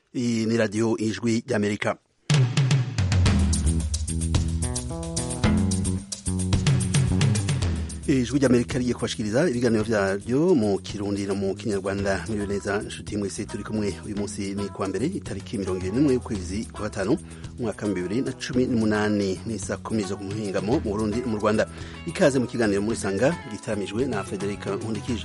iyi ni radiyo ijwi ry'amerika ijwi ry'amerika rigiye kubashikiriza ibiganiro vyaryo mu kirundi no mu kinyarwanda muriwe neza nshuti mwese turi kumwe uyu munsi ni kuwa mbere itariki mirongo ibiri n'imwe y'ukwezi kwa gatanu umwaka wa bibiri na cumi n'umunani n'isa kumi zo ku muhingamo mu burundi mu rwanda ikaze mu kiganiro muri sanga gitaramijwe na frederica nkundikije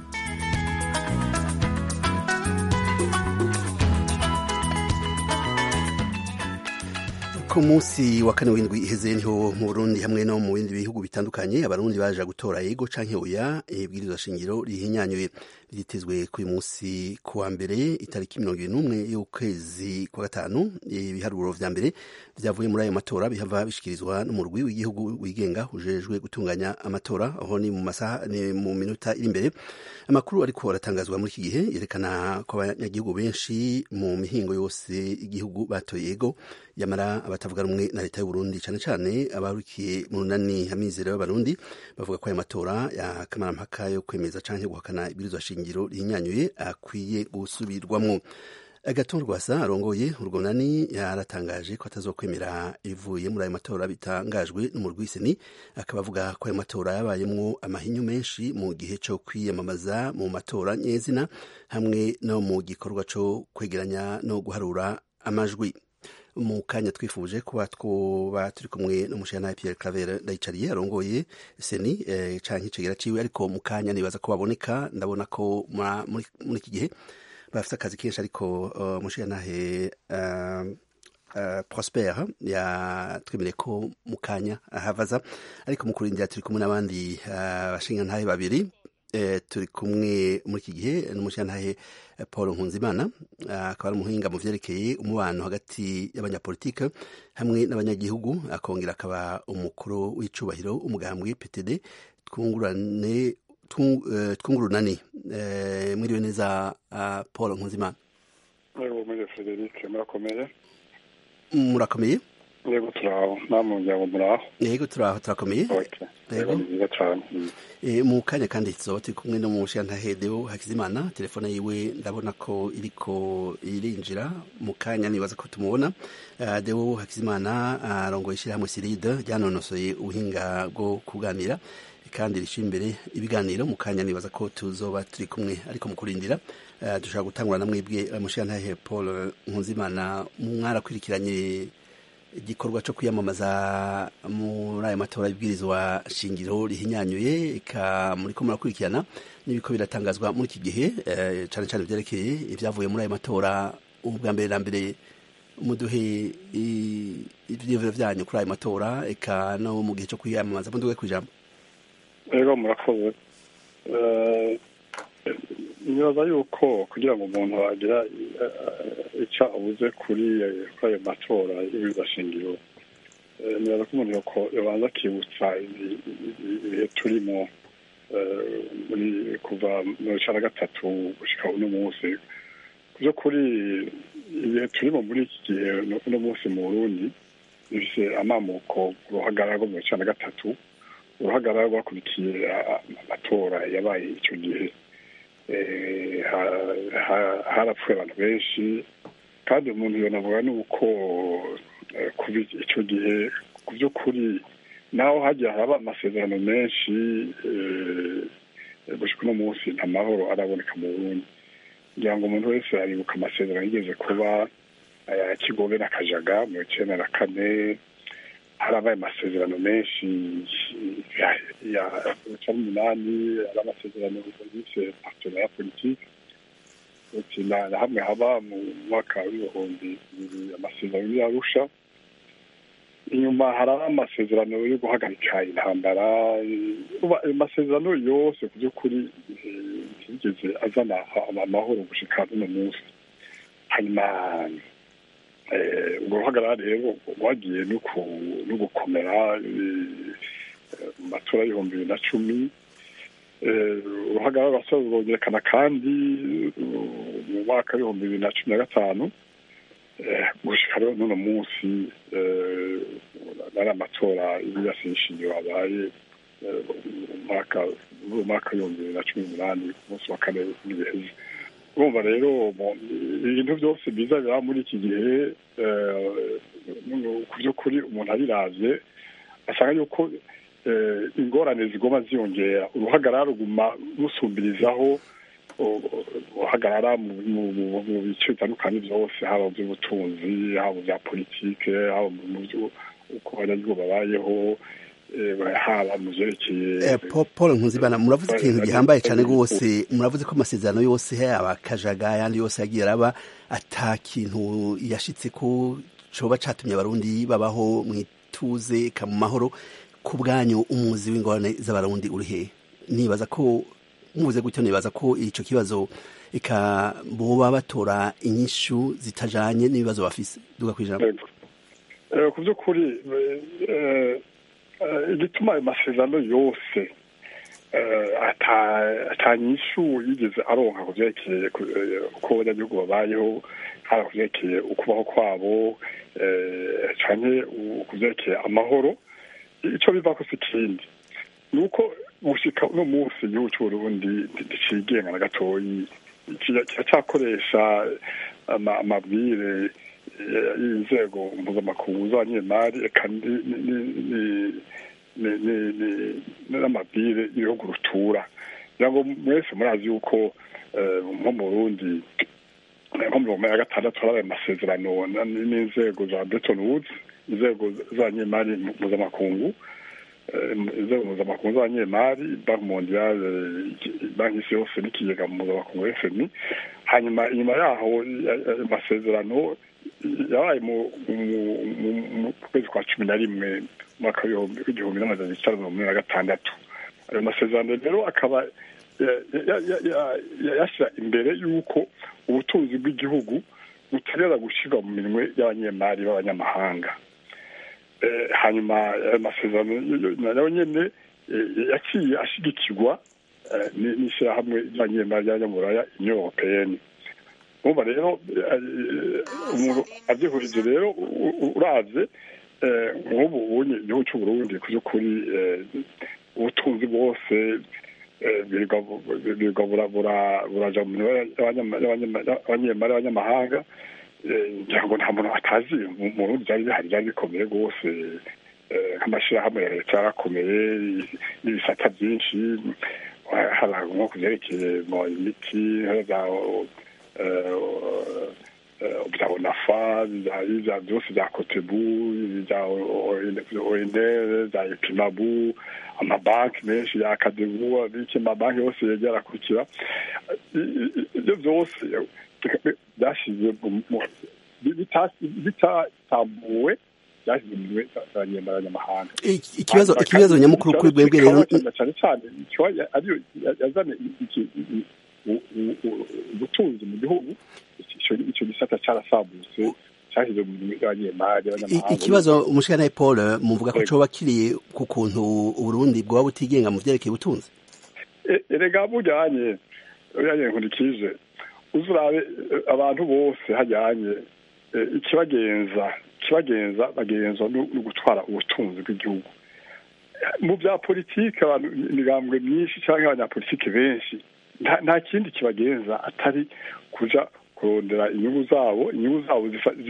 ku munsi wa kane w'indwi iheze niho mu Burundi hamwe no mu bindi bihugu bitandukanye abarundi baje gutora yego canke oya ibwirizwa shingiro rihinyanyuye ryitezwe kuri munsi kuwa mbere itariki mirongo ibiri n'umwe y'ukwezi kwa gatanu ibiharuro vya mbere vyavuye muri ayo matora bihava bishikirizwa n'umurwi w'igihugu wigenga ujejwe gutunganya amatora aho ni mu masaha ni mu minota iri imbere amakuru ariko aratangazwa muri iki gihe yerekana ko abanyagihugu benshi mu mihingo yose igihugu batoye yego yamara abatavuga rumwe na leta y'u Burundi cane cane abarukiye mu runani amizero y'abarundi bavuga ko ayo matora ya kamarampaka yo kwemeza canke guhakana ibwirizwa shingiro rihinyanyuye akwiye gusubirwamwo agaton rwasa arongoye urwo runani yaratangaje ko atazokwemera ibivuye muri ayo matora bitangajwe n'umurwi seni akaba avuga ko ayo matora yabayemwo amahinyu menshi mu gihe co kwiyamamaza mu matora nyezina hamwe no mu gikorwa co kwegeranya no guharura amajwi mu kanya twifuje kuba twoba turi kumwe n'umushana Pierre Claver ndayicariye arongoye seni eh, canke icegera ciwe ariko mu kanya nibaza ko baboneka ndabona ko muri iki gihe bafite akazi kenshi ariko uh, mushirantahe uh, uh, Prosper yatwemereye ko mu kanya ahavaza ariko mu kurindira turi kumwe n'abandi bashingantahe uh, babiri eh, turi kumwe muri iki gihe n'umushirantahe paul nkunzimana akaba ari umuhinga mu vyerekeye umubano hagati y'abanyapolitike hamwe n'abanyagihugu akongera akaba umukuru w'icubahiro umugambwe ptd twungurane twungurunani mwiriwe neza paul nkunzimana mwiriwe frederic murakomeye murakomeye yego turaho namwe muryango muraho yego turaho turakomeye yego ni byiza cyane mu kanya kandi tuzoba turi kumwe no mu mushirantahe deo hakizimana telefone yiwe ndabona ko iriko irinjira mu kanya nibaza ko tumubona deo hakizimana arongoye ishyirahamwe siride ryanonosoye ubuhinga bwo kuganira kandi rishyira imbere ibiganiro mu kanya nibaza ko tuzoba turi kumwe ariko mu kurindira dushobora gutangura na mwebwe mushirantahe paul nkunzimana mwarakurikiranye igikorwa cyo kwiyamamaza muri aya matora y'ibwirizwa shingiro rihinyanyuye eka muri ko murakurikirana n'ibiko biratangazwa muri iki gihe cyane cyane byerekeye ibyavuye muri aya matora ubwa mbere na mbere muduhe ibyiyumviro byanyu kuri aya matora eka no mu gihe cyo kwiyamamaza muduhe ku ijambo rero murakoze nibaza yuko kugira ngo umuntu agira icyo abuze kuri ayo matora y'ibizashingiro nibaza ko umuntu yabanza akibutsa ibihe turimo muri kuva mu cya na gatatu gushyika uno munsi ku by'ukuri ibihe turimo muri iki gihe uno munsi mu burundi bifite amamuko ku ruhagarara rwo mu cya na gatatu uruhagarara rwakurikiye amatora yabaye icyo gihe harapfuye abantu benshi kandi umuntu yonavuga ni uko kuva icyo gihe ku by'ukuri naho hagiye haraba amasezerano menshi gushika uno munsi nta mahoro araboneka mu burundi kugira ngo umuntu wese aribuka amasezerano yigeze kuba aya kigobe na kajaga mu icyenda na kane harabaye amasezerano menshi ya cumi n'umunani hari amasezerano yise partenariat politique na hamwe haba mu mwaka w'ibihumbi bibiri amasezerano y'arusha inyuma hari amasezerano yo guhagarika intambara amasezerano yose ku by'ukuri ntiyigeze azana amahoro gushika n'uno munsi hanyuma urwo ruhagarara rero rwagiye no gukomera mu matora y'ibihumbi bibiri na cumi uruhagarara rwongerekana kandi mu mwaka w'ibihumbi bibiri na cumi na gatanu gushika rero n'uno munsi nari amatora y'ibirasishingiro abaye mu mwaka w'ibihumbi bibiri na cumi n'umunani ku munsi wa kane w'ibihezi urumva rero ibintu byose biza biba muri iki gihe ku by'ukuri umuntu abiravye asanga yuko ingorane zigoma ziyongera uruhagarara ruguma rusumbirizaho uhagarara mu bice bitandukanye byose haba mu by'ubutunzi haba mu bya politike haba mu byo uko abanyagihugu babayeho haba mu byerekeye paul nkuzibana muravuze ikintu gihambaye cyane rwose muravuze ko amasezerano yose yaba akajaga ayandi yose yagiye araba ata kintu yashitse ko coba catumye abarundi babaho mu ituze ka mu mahoro ku bwanyu umuzi w'ingorane z'abarundi uri hehe nibaza ko mubuze gutyo nibaza ko ico kibazo eka boba batora inyishu zitajanye n'ibibazo bafise duga kwijambo ku by'ukuri igituma ayo masezerano yose atanyishu yigeze aronka ku byerekeye uko abanyagihugu babayeho haba ku byerekeye ukubaho kwabo cyane ku byerekeye amahoro icyo biva ko si ikindi ni uko gushika uno munsi igihugu cy'uburundi nticigenga na gatoyi kiracyakoresha amabwire y'inzego mpuzamakungu z'abanyemari eka n'amabwire y'ibihugu rutura kugira ngo mwese murazi yuko nko mu burundi nko mu bihumbi ya gatandatu harabaye amasezerano n'inzego za Bretton Woods inzego z'abanyemari mpuzamakungu inzego mpuzamakungu z'abanyemari banki mondiale banki isi yose n'ikigega mpuzamakungu fmi hanyuma inyuma yaho amasezerano yabaye mu kwezi kwa cumi na rimwe umwaka w'igihumbi n'amajana icyenda mirongo ine na gatandatu ayo masezerano rero akaba yashyira imbere y'uko ubutunzi bw'igihugu buterera gushyirwa mu minwe y'abanyemari b'abanyamahanga hanyuma ayo masezerano nayo nyine yaciye ashigikirwa n'ishyirahamwe ry'abanyemari ry'abanyamuraya union européenne urumva rero umuntu abyihurije rero uravye nk'ubu ubunye igihugu cy'uburundi ku by'ukuri ubutunzi bwose birirwa buraja mu abanyemari abanyamahanga ngira ngo nta muntu atazi mu burundi byari bihari byari bikomeye rwose nk'amashyirahamwe ya leta yarakomeye n'ibisata byinshi hari nko ku byerekeye imiti bya onafa bya byose bya kotebu bya oenere bya epimabu amabanki menshi ya akadebu abiki amabanki yose yegera akurikira ibyo byose byashyize bitatambuwe byashyize mu bihe by'abanyamahanga ikibazo ikibazo nyamukuru kuri bwebwe rero cyane cyane ariyo yazana ubutunzi mu gihugu icyo gisata cyarasambutse cyashyize mu bintu by'abanyemari ikibazo umushikana paul muvuga ko coba kiri ku kuntu uburundi bwaba butigenga mu vyerekeye ubutunzi erega bujyanye bujyanye nkurikije uzurabe abantu bose hajyanye ikibagenza ikibagenza bagenzwa no gutwara ubutunzi bw'igihugu mu bya politiki abantu imigambwe myinshi cyangwa abanyapolitiki benshi nta kindi kibagenza atari kuja kurondera inyungu zabo inyungu zabo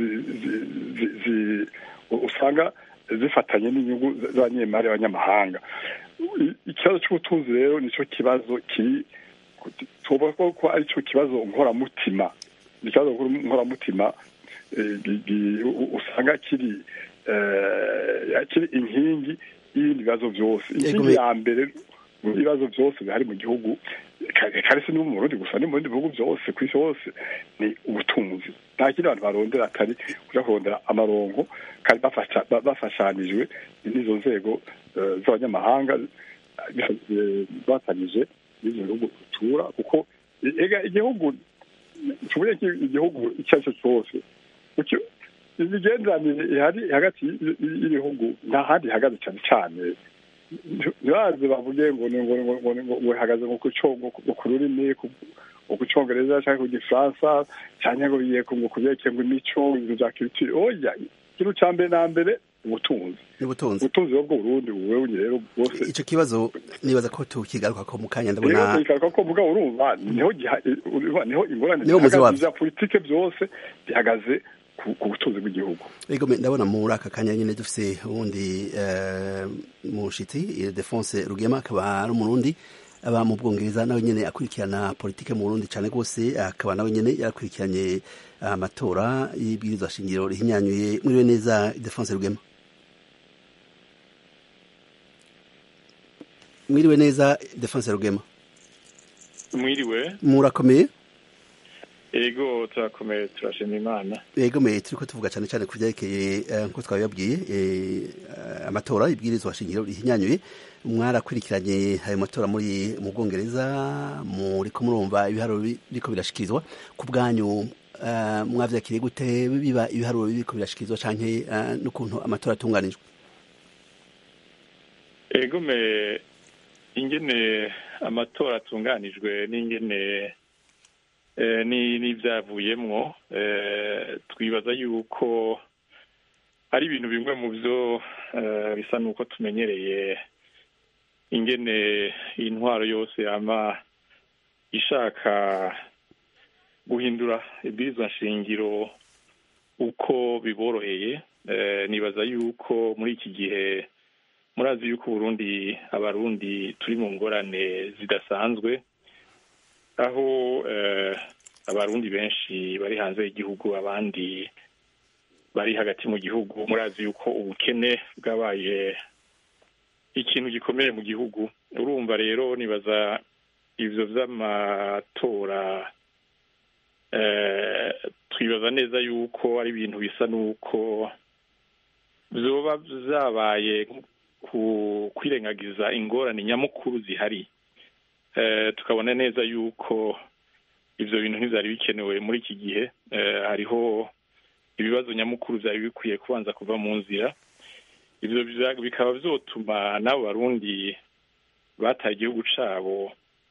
usanga zifatanye n'inyungu z'abanyemari b'abanyamahanga ikibazo cy'ubutunzi rero nicyo kibazo kiri tuvuga ko ari cyo kibazo nkoramutima ni ikibazo nkoramutima usanga kiri kiri inkingi y'ibindi bibazo byose inkingi ya mbere mu bibazo byose bihari mu gihugu kare si no mu Burundi gusa ni mu bindi bihugu byose ku isi hose ni ubutunzi nta kindi abantu barondera atari kuja kurondera amarongo kandi bafashanijwe n'izo nzego z'abanyamahanga batanije n'izo bihugu bitura kuko igihugu tuvuye igihugu icyo ari cyo cyose imigenderanire ihari hagati y'ibihugu nta handi ihagaze cyane cyane ntibaze bavuge ngo ngo ihagaze ngo ku rurimi ku cyongereza cyangwa ku gifaransa cyangwa ngo bigiye ngo kubyerekeye ngo imico ibintu bya kiritiri oya ikintu cya mbere na mbere ubutunzi n'ubutunzi ubutunzi bwo Burundi wewe rero bwose ico kibazo nibaza ko tukigaruka ko mu kanya rero ndabona bikaruka ko mvuga urumva niho giha- urumva niho ingorane Niho umuzi zihagaze wavyo. za politike byose bihagaze ku ku butunzi bw'igihugu Ego me- ndabona muri aka kanya nyine dufise uwundi eh, mushitsi Ildefonse Rugema akaba ari umurundi aba mu Bwongereza nawe nyene akurikirana politike mu Burundi cane gose akaba nawe nyene yarakurikiranye amatora y'ibwirizwa shingiro rihinyanyuye mwiriwe neza Ildefonse Rugema mwiriwe neza Ildefonse Rugema mwiriwe murakomeye ego turakomeye turashima imana Ego me turiko tuvuga cyane cyane ku byerekeye eh, nkuko twabibabwiye eh, eh, amatora ibwirizwa shingiro rihinyanyuye mwarakurikiranye ayo matora muri mu Bwongereza muri ko murumva ibiharuro bi- biriko birashikirizwa ku bwanyu eh, mwavyakiriye gute biba ibiharuro biriko birashikirizwa canke eh, n'ukuntu amatora atunganijwe ego me ingene amatora atunganijwe n'ingene eh, ni n'ivyavuyemwo eh, twibaza yuko ari ibintu bimwe mu vyo eh, bisa n'uko tumenyereye ingene intwaro yose yama ishaka guhindura ibwirizwa nshingiro uko biboroheye eh, nibaza yuko muri iki gihe murazi yuko Burundi abarundi turi mu ngorane zidasanzwe aho eh, abarundi benshi bari hanze y'igihugu abandi bari hagati mu gihugu murazi yuko ubukene bwabaye ikintu gikomeye mu gihugu urumva rero nibaza ivyo vy'amatora eh, twibaza neza yuko ari ibintu bisa n'uko vyoba vyabaye ku kwirengagiza ingorane nyamukuru zihari eh, tukabona neza yuko ivyo bintu ntivyari bikenewe muri iki gihe eh, hariho ibibazo nyamukuru vyari bikwiye kubanza kuva mu nzira ivyo vya- bikaba vyotuma n'abo barundi bataye igihugu cabo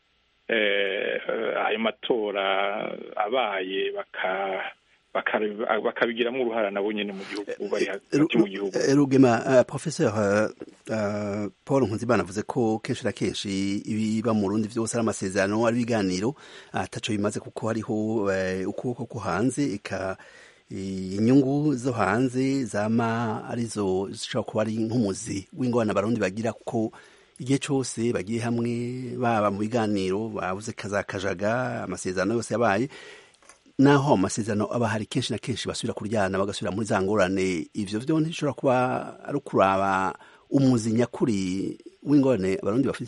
eh, eh, ayo matora abaye baka baka- bakabigiramwo uruhara nabo nyene mu gihugu bari hagati mu gihugu Eh, Rugema uh, professeur uh, uh, Paul Nkunzimana avuze ko kenshi na kenshi ibiba mu Burundi vyose ari amasezerano ari ibiganiro ataco bimaze kuko hariho uh, ukuboko ko hanze eka inyungu zo hanze zama arizo zishobora kuba ari nk'umuzi w'ingorane abarundi bagira kuko igihe cose bagiye hamwe baba mu biganiro babuze kazakajaga amasezerano yose yabaye naho amasezerano aba hari kenshi na kenshi basubira kuryana bagasubira muri za ngorane ivyo vyo ntishobora kuba ari ukuraba umuzi nyakuri w'ingorane abarundi bafise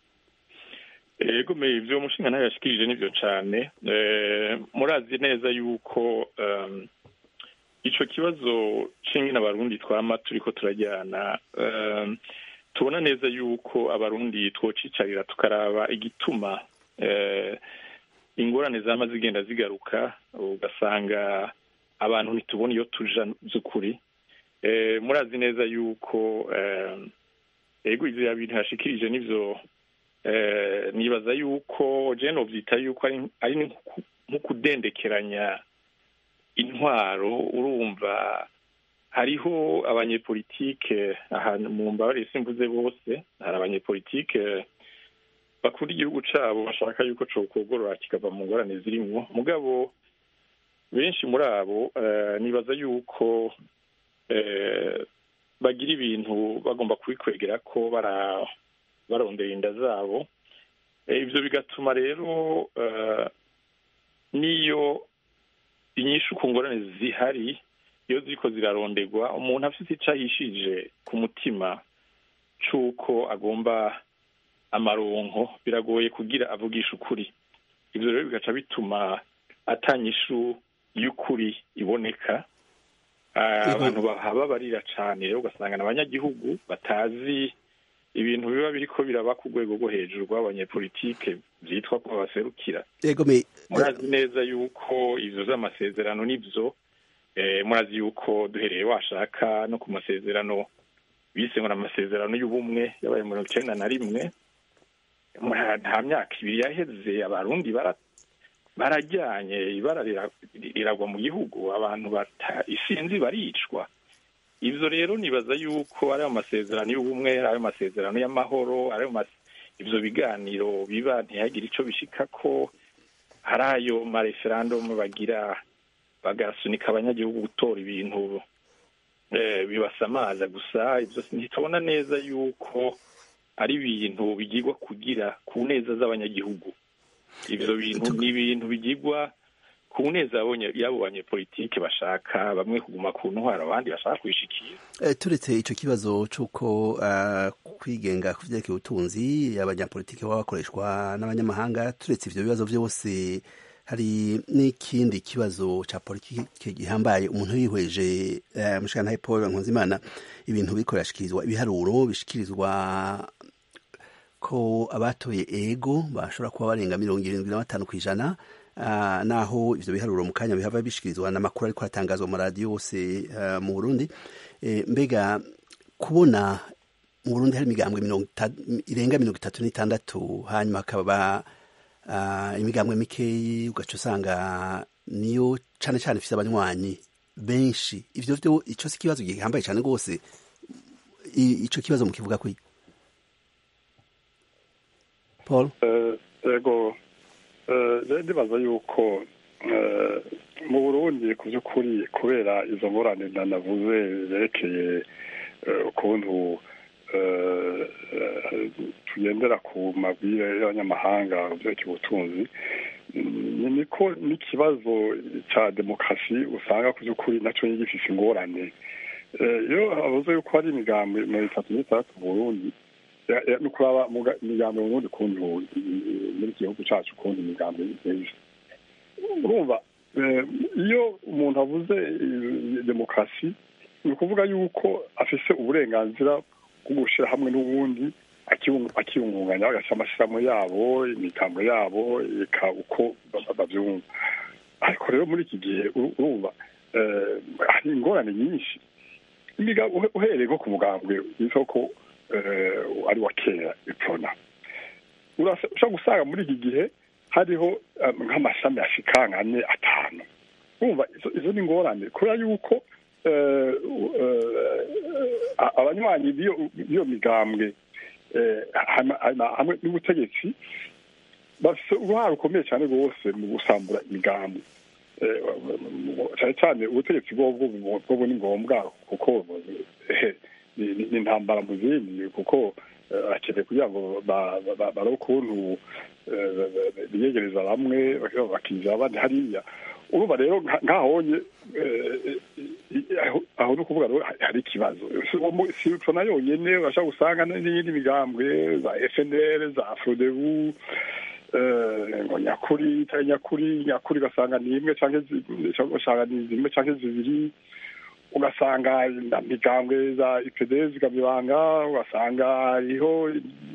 ego me ivyo umushinga nawe yashikirije nivyo cane Eh, murazi neza yuko um, ico kibazo c'ingene abarundi twama turiko turajyana um, tubona neza yuko abarundi twocicarira tukaraba igituma eh, ingorane zama zigenda zigaruka ugasanga abantu ntitubona iyo tuja vy'ukuri eh, murazi neza yuko eh, ego ivyo bintu yashikirije nivyo eh, nibaza yuko je novyita yuko ari ari nko- nko kudendekeranya intwaro urumva hariho abanyepolitike ahantu mu mbabare simvuze bose hari abanyepolitike bakunda igihugu cabo bashaka yuko cokogorora kikava mu ngorane zirimwo mugabo benshi muri abo eh, nibaza yuko eh, bagira ibintu bagomba kubikwegera ko bara barondera inda zabo Eh, ivyo bigatuma rero eh, niyo inyishu ku ngorane zihari iyo ziriko ziraronderwa umuntu afite ico ahishije ku mutima c'uko agomba amaronko biragoye kugira avugisha ukuri ivyo rero bigaca bituma atanyishu y'ukuri iboneka Ah, Yego. abantu bahaba barira cane rero ugasanga ni abanyagihugu batazi ibintu biba biriko biraba ku rwego rwo hejuru rw'abanyepolitike vyitwa ko babaserukira ego me murazi neza yuko ivyo vy'amasezerano nivyo eh, murazi yuko duhereye washaka no ku masezerano bise ngo ni amasezerano y'ubumwe yabaye mirongo icenda na rimwe Mura- nta myaka ibiri yaheze abarundi bara barajyanye ibara rira- riragwa mu gihugu abantu bata isinzi baricwa ivyo rero nibaza yuko ari amasezerano y'ubumwe ari amasezerano y'amahoro ari ivyo biganiro biba ntihagire ico bishikako hari ayo mareferandumu bagira bagasunika abanyagihugu gutora ibintu bibasamaza gusa ivyo ntitubona neza yuko ari ibintu bigirwa kugira ku neza z'abanyagihugu ivyo bintu ni ibintu bigirwa ku neza y'abo banyepolitike bashaka bamwe kuguma ku ntwaro abandi bashaka kwishikira turetse ico kibazo c'uko kwigenga ku vyerekeye ubutunzi abanyapolitike baba bakoreshwa n'abanyamahanga turetse ivyo bibazo vyose hari n'ikindi kibazo ca politike gihambaye umuntu yihweje mushikana Paul Nkunzimana ibintu biriko birashikirizwa ibiharuro bishikirizwa ko abatoye ego bashobora kuba barenga mirongo irindwi na batanu kw'ijana Uh, naho ivyo biharuro mu kanya bihava bishikirizwa n'amakuru ariko atangazwa mu radio yose uh, mu Burundi e, mbega kubona mu Burundi hari imigambwe irenga mirongo itatu n'itandatu hanyuma hakaba uh, imigambwe mikeyi ugaca usanga niyo cane cane ifise abanywanyi benshi ivyo vyo ico si ikibazo gihambaye cane rwose ico kibazo mukivuga kwi Paul ego ndibaza yuko mu burundi ku by'ukuri kubera izo ngorane navuze zerekeye ukuntu tugendera ku mabwire y'abanyamahanga byerekeye ubutunzi niko n'ikibazo cya demokarasi usanga ku by'ukuri nacyo gifise ingorane iyo habuze yuko hari imigambi mirongo itatu n'itandatu mu burundi ni ukuraba imigambi mu bundi kuntu muri iki gihugu cyacu ukuntu imigambi iteye urumva iyo umuntu avuze demokarasi ni ukuvuga yuko afise uburenganzira bwo gushyira hamwe n'ubundi akiyungunganya bagashyira amashyirahamwe yabo imigambo yabo reka uko babyumva ariko rero muri iki gihe urumva hari ingorane nyinshi uhereye nko ku mugambwe w'isoko ari wa kera ipfona ushobora gusanga muri iki gihe hariho nk'amashami ashika nk'ane atanu urumva izo ni ingorane kubera yuko abanywanyi b'iyo migambwe hamwe n'ubutegetsi bafite uruhare rukomeye cyane rwose mu gusambura imigambi cyane cyane ubutegetsi bwo ni ngombwa kuko ni intambara mu zindi kuko akeneye kugira ngo bare ukuntu biyegereza bamwe bakinjira abandi hariya urumva rero nkahonye aho ni ukuvuga rero hari ikibazo si utona yonyine urashobora gusanga n'iyindi migambwe za fnl za frodebu ngo nyakuri itari nyakuri nyakuri ugasanga ni imwe cyangwa ugasanga ni zimwe cyangwa zibiri ugasanga migambwe za ipd zikamibanga ugasanga hariho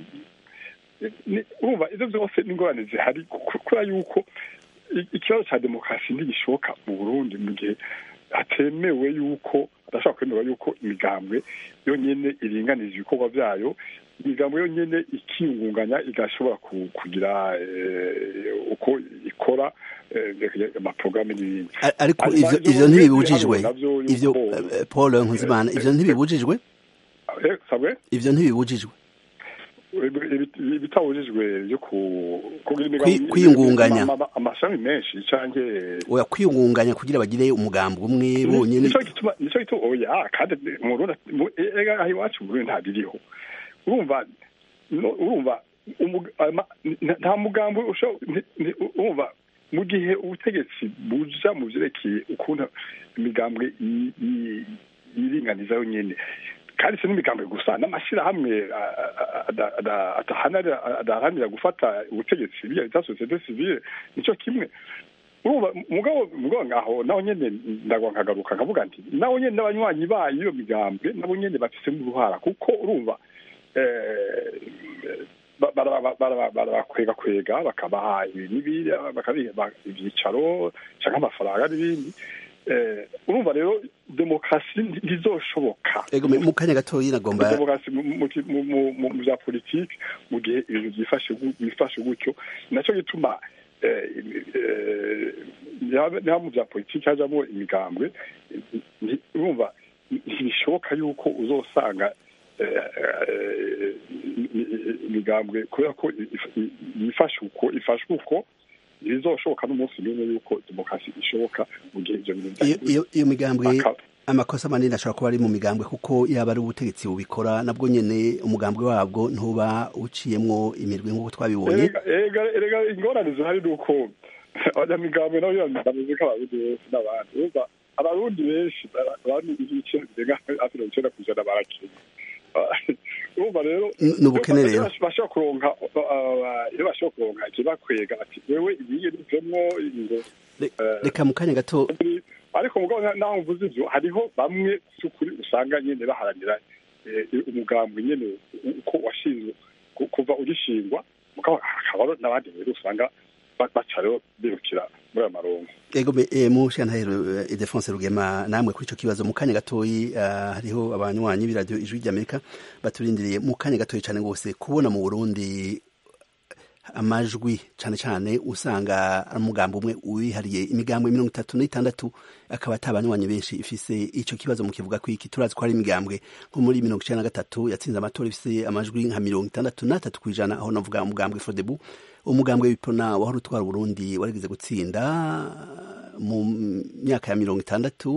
urumva ibyo byose n'ingorane zihari kubera yuko ikibazo cya demokarasi ntigishoboka mu burundi mu gihe hatemewe yuko adashobora kwemerwa yuko imigambwe yonyine iringaniza ibikorwa byayo imigambo yonyine ikiyungunganya igashobora kugira uko ikora amaporogaramu n'ibindi ariko ivyo ntibibujijwe ivyo paul nkuzimana ivyo ntibibujijwe ivyo ntibibujijwe ibitabujijwe byo kwiyungunganya amashami menshi canke oya kwiyungunganya kugira bagire umugambi umwe bonyene nico gituma nico gituma oya kandi mu Burundi ega aho iwacu mu Burundi ntabiriho urumva urumva nta mugambi urumva mu gihe ubutegetsi buja mu vyerekeye ukuntu imigambwe yiringaniza yonyene kandi si n'imigambwe gusa n'amashyirahamwe adaharanira gufata ubutegetsi bya leta sosiyete sivile nicyo kimwe urumva mugabo mugabo ngaho naho nyene ndagwa nkagaruka nkavuga nti naho nyene n'abanywanyi bayo iyo migambwe nabo nyene bafisemo uruhara kuko urumva barabakwega kwega bakabaha ibi n'ibiri bakabiha ibyicaro cyangwa amafaranga n'ibindi urumva rero demokarasi ntizoshoboka mu kanya gatoya nagomba demokarasi mu bya politiki mu gihe ibintu byifashe gutyo nacyo gituma niba mu bya politiki hajamo imigambwe urumva ntibishoboka yuko uzosanga imigambwe kubera ko yifashe uko ifashwe uko ntibizoshoboka n'umunsi n'umwe yuko demokarasi ishoboka mu gihe ibyo bintu iyo migambwe amakosa manini ashobora kuba ari mu migambwe kuko yaba ari ubutegetsi bubikora nabwo nyene umugambwe wabwo ntuba uciyemwo imirwi nk'uko twabibonye erega ingorane zihari ni uko abanyamigambwe nabo bameze nk'abarundi bose n'abandi urumva abarundi benshi abandi ibice birenga hafi mirongo icenda ku ijana barakenya urumva rero ni ubukene rero bashobora kuronka iyo bashobora kuronka ikibakwega ati wewe ibiye bivemwo ingo reka mu kanya gato ariko mugabo naho mvuze ivyo hariho bamwe by'ukuri usanga nyene baharanira umugambwe nyene uko washinzwe kuva ugishingwa mugabo hakaba n'abandi rero usanga baca rero birukira muri ayo marongo ego mu shantahero Idefonse Rugema namwe kuri ico kibazo mu kanya gatoyi hariho abanywanyi b'iradiyo ijwi ry'Amerika baturindiriye mu kanya gatoyi cane gose kubona mu Burundi amajwi cane cane usanga ari umugambi umwe wihariye imigambwe mirongo itatu n'itandatu akaba atabanywanyi benshi ifise ico kibazo mu kivuga ko iki turazi ko hari imigambwe nko muri mirongo icenda na gatatu yatsinze amatora ifise amajwi nka mirongo itandatu n'atatu kw'ijana aho navuga umugambwe Frodebu umugambwe w'ipona wahora utwara Burundi warigeze gutsinda mu myaka ya mirongo itandatu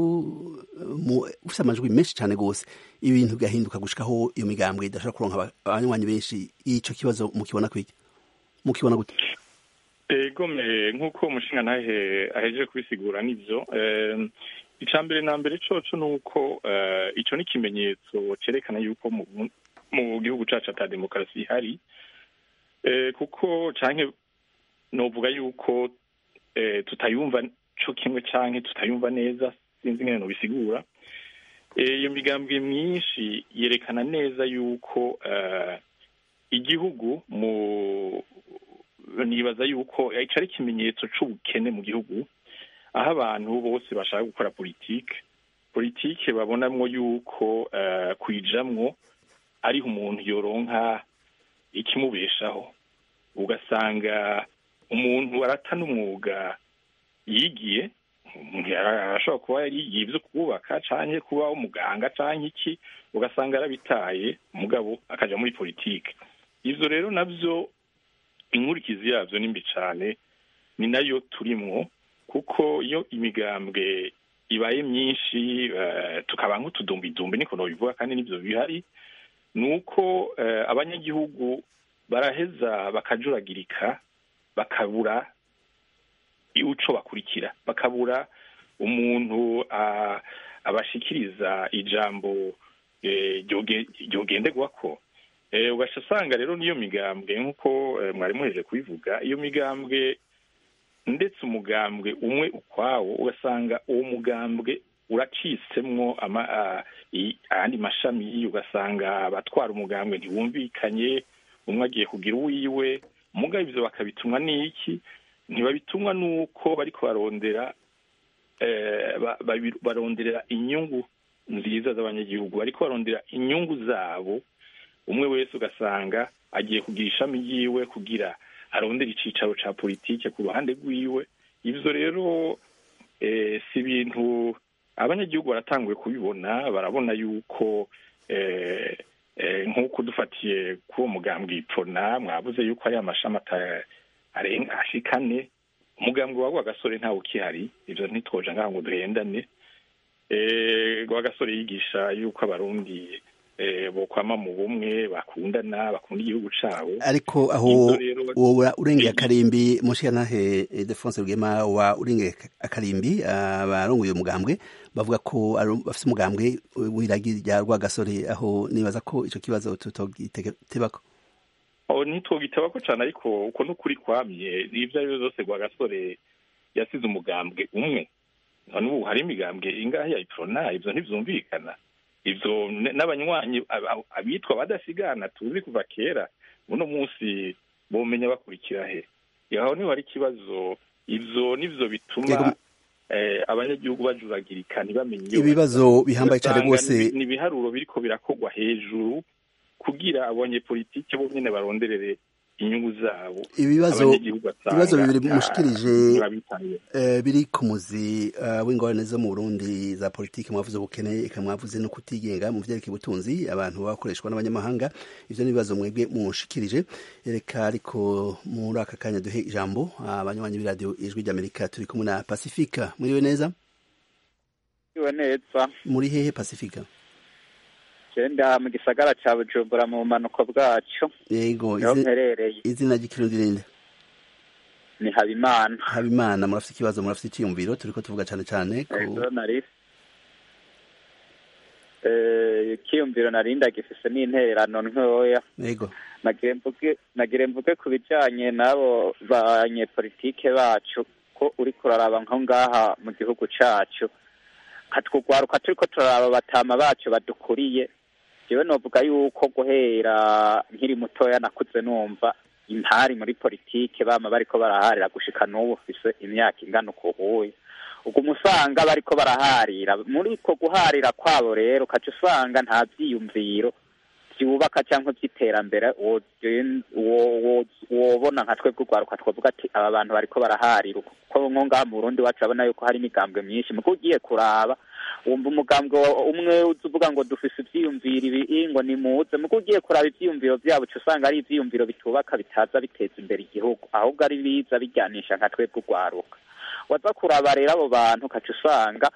ufise amajwi menshi cane gose ibintu bigahinduka gushikaho iyo migambwe idashobora kuronka abanywanyi benshi ico kibazo mukibona kwiki mukibona gute egome nk'uko umushinga ntahe ahejeje kubisigura nivyo ica mbere na mbere coco ni uko ico ni ikimenyetso cerekana yuko mu gihugu cacu ata demokarasi ihari kuko canke novuga yuko tutayumva co kimwe canke tutayumva neza sinzi ngene nobisigura iyo migambwe myinshi yerekana neza yuko igihugu mu nibaza yuko ico ari ikimenyetso c'ubukene mu gihugu aho abantu bose bashaka gukora politike politike babonamwo yuko kuyijamwo ariho umuntu yoronka ikimubeshaho ugasanga umuntu arata n'umwuga yigiye arashobora kuba yarigiye ibyo kubaka canke kuba umuganga canke iki ugasanga arabitaye mugabo akaja muri politike ivyo rero navyo inkurikizi yavyo ni mbi cane ni nayo turimwo kuko iyo imigambwe ibaye myinshi tukaba nk'utudumbidumbi niko nobivuga kandi nivyo bihari ni uko abanyagihugu baraheza bakajuragirika bakabura uco bakurikira bakabura umuntu abashikiriza ijambo ryogenderwako ugaca usanga rero niyo migambwe nk'uko mwari muheje kubivuga iyo migambwe ndetse umugambwe umwe ukwawo ugasanga uwo mugambwe uracisemwo ayandi mashami ugasanga abatwara umugambwe ntiwumvikanye umwe agiye kugira uwiwe mugabo ivyo bakabitumwa n'iki ntibabitumwa n'uko bariko barondera baronderera inyungu nziza z'abanyagihugu bariko barondera inyungu zabo umwe wese ugasanga agiye kugira ishami ryiwe kugira arondera icicaro ca politike ku ruhande rwiwe ivyo rero si ibintu abanyagihugu baratanguye kubibona barabona yuko nk'uko dufatiye kuri uwo mugambwe ipfona mwabuze yuko hari amashami arenga ashikane umugambwe wawe agasore ntawe ukihari ivyo ntitwoja ngaha ngo duhendane rwagasore yigisha yuko abarundi bokwama mu bumwe bakundana bakunda igihugu cabo ariko aho woba urengeye akarimbi mushikanahe Defonse Rugema wa urengeye akarimbi abarongoye umugambwe bavuga ko bafise umugambwe w'iragi rya rwagasore aho nibaza ko ico kibazo tutogitebako ntitwogitabako cane ariko uko n'ukuri kwamye ivyo ari vyo vyose rwagasore yasize umugambwe umwe none ubu hari imigambwe ingahe ya iprona ivyo ntivyumvikana ivyo n'abanywanyi abitwa badasigana tuzi kuva kera uno munsi bomenya bakurikira he aho niho hari ikibazo ivyo nivyo bituma abanyagihugu bajuragirika ntibamenye ibibazo bihambaye cyane rwose ni ibiharuro biriko birakorwa hejuru kugira abanyepolitike bo nyene baronderere inyungu zabo ibibazo abanyagihugu basanga ibibazo bibiri ata- mushikirije ntibabitayeho. eh, biri ku muzi eh, w'ingorane zo mu Burundi za politiki mwavuze ubukene eka mwavuze no kutigenga mu vyerekeye ubutunzi abantu bakoreshwa n'abanyamahanga ivyo ni ibibazo mwebwe mushikirije reka ariko muri aka kanya duhe ijambo abanywanyi b'iradiyo ijwi ry'amerika turi kumwe na pasifika muriwe neza iwe neza muri hehe pasifika genda mu gisagara ca bujumbura mu bumanuko bwaco yego niho izi- mperereye izina ry'ikirundi ninde ni habimana habimana murafite ikibazo murafite icyiyumviro turiko tuvuga cane cane ku ego nari Eh, ikiyumviro nari ndagifise n'intererano ntoya yego nagire mvuge nagire mvuge ku bijanye n'abo banyepolitike bacu ko uriko uraraba nko ngaha mu gihugu cacu katwugwaruka turiko turaraba batama bacu badukuriye jewe novuga yuko guhera nkiri mutoya nakuze numva impari muri politike bama bariko baraharira gushika n'ubu ufise imyaka ingana ukuhuye uguma usanga bariko baraharira muri ko guharira kwabo rero ukaca usanga nta vyiyumviro byubaka cyangwa by'iterambere wogen- wo- wo- wobona nka twebwe urwaruka twavuga ati aba bantu bariko baraharira kuko nko ngaha mu burundi wacu urabona yuko hari imigambwe myinshi muko ugiye kuraba wumva umugambwe wa- umwe uza uvuga ngo dufise ivyiyumviro ibi ngo nimuze muko ugiye kuraba ivyiyumviro vyabo uca usanga ari ivyiyumviro bitubaka bitaza biteza imbere igihugu ahubwo ari biza bijyanisha nka twebwe urwaruka waza kuraba rero abo bantu ukaca usanga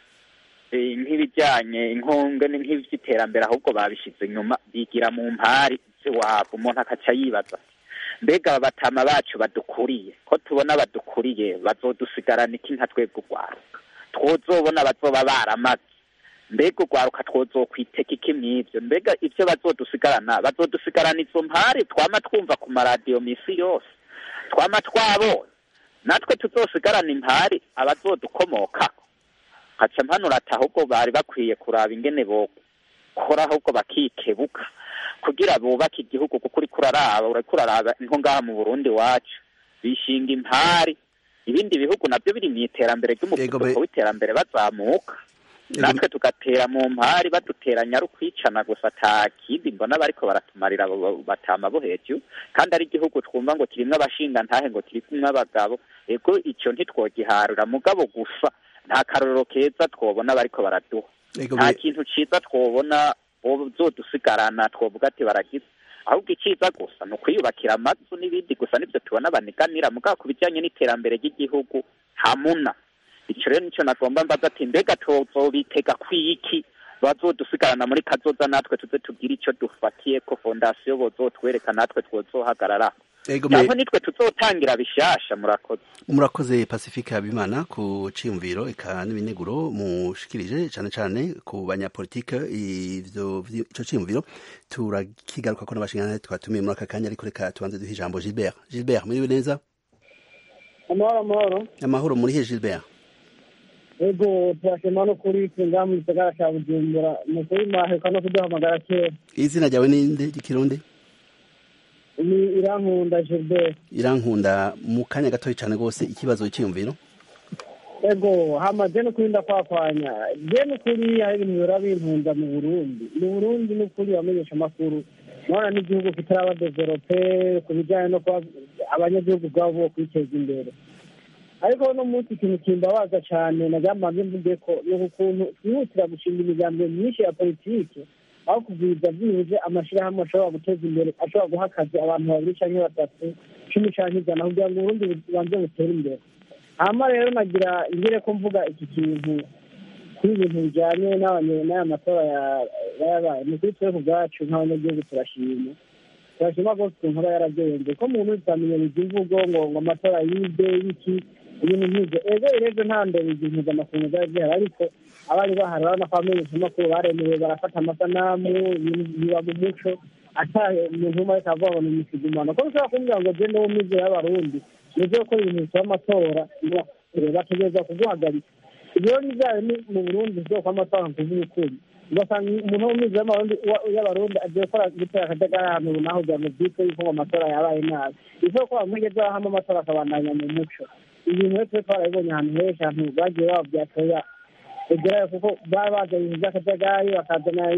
eh, nk'ibijyanye inkonge ni nk'iby'iterambere ahubwo babishyize inyuma bigira mu mpari z'iwabo umuntu akaca yibaza ati, mbega aba batama bacu badukuriye ko tubona badukuriye bazodusigarana iki nka twebwe urwaruka twozobona bazoba baramaze mbega urwaruka twozokwiteka iki mw'ivyo mbega ivyo bazodusigarana bazodusigarana izo mpari twama twumva ku maradiyo misi yose twama twabonye natwe tuzosigarana impari abazodukomokako nkaca mpanura ati ahubwo bari bakwiye kuraba ingene bokora ahubwo bakikebuka kugira bubake igihugu kuko uriko uraraba uriko uraraba nko ngaha mu burundi wacu bishinga impari ibindi bihugu navyo biri mw'iterambere Yego, be- ry'umuvuduko w'iterambere bazamuka Yego, natwe tugatera mu mpari baduteranya ari ukwicana gusa ata kindi mbona bariko baratumarira abo ba- batama bo hejuru kandi ari igihugu twumva ngo kirimwo abashinga ntahe ngo kirimwo abagabo ego ico ntitwogiharura mugabo gusa nta karorero keza twobona bariko baraduha yego nta be- kintu ciza twobona bozodusigarana twovuga ati baragize ahubwo iciza gusa ni ukwiyubakira amazu n'ibindi gusa nivyo tubona baniganira mugabo ku bijanye n'iterambere ry'igihugu hamuna ico rero nico nagomba mbaza ati mbega tuzobitega kwiki bazodusigarana muri kazoza natwe tuze tugire ico dufatiye ko fondasiyo bozotwereka natwe twozohagarara yego me- cyangwa nitwe tuzotangira bishasha murakoze murakoze pacifique habimana ku ciyumviro eka n'ibineguro mushikirije cane cane ku banyapolitike ivyo vyi- ico ciyumviro turakigaruka ko n'abashingantahe twatumiye muri aka kanya ariko reka tubanze duhe ijambo gilbert gilbert muriwe neza amahoro amahoro amahoro muri he gilbert ego turashima no kuri tunga mu gisagara ca bujumbura mu kuri maheka no kuduhamagara kera izina ryawe ninde ry'ikirundi ni irankunda gilbert irankunda mu kanya gatoya cane rwose ikibazo c'iyumviro ego hamaze no kurinda kwakwanya je n'ukuri hari ibintu bihora binkunda mu burundi mu burundi n'ukuri bamenyesha amakuru nona n'igihugu kitaraba develope ku bijanye no kuba abanyagihugu ubwabo bo kwiteza imbere ariko no munsi ikintu kimbabaza cane naryamaze mvuge ko ni ukuntu twihutira gushinga imigambi myinshi ya politike aho kugwiza byibuze amashirahamwe ashobora guteza imbere ashobora guha akazi abantu babiri canke batatu cumi canke ijana kugira ngo uburundi bubanze butere imbere hama rero nagira ingire ko mvuga iki kintu kuri ibintu bijyanye n'abanye- n'aya matora ya- yabaye ni kuri twebwe ubwacu nk'abanyagihugu turashima turashima rwose ukuntu aba yaragenze ko mu minsi amenyereza imvugo ngo ngo amatora yibwe y'iki ibintu nk'ibyo ego rero nta ndebe igihe mpuzamakungu zari zihari ariko abari bahari urabona ko abamenyeshamakuru baremewe barafata amasanamu ibintu biba mu muco ata umuntu umwe ariko avuga ngo ni imisigumano ko ushobora kumbwira ngo gende wo mize y'abarundi nibyo gukora ibintu bisaba amatora bategereza kuguhagarika ibyo ni byayo ni mu burundi bwoko amatora kuvuga ukuri ugasanga umuntu wo mize y'abarundi agiye gukora gutera akajagari ahantu runaka kugira ngo byitwe yuko ngo amatora yabaye nabi bisaba ko bamwigeze hano amatora akabandanya mu muco ibintu rero twe twarabibonye ahantu henshi ahantu bagiye babyatoya egerayo kuko baba bazanye ibintu by'akajagari bakazana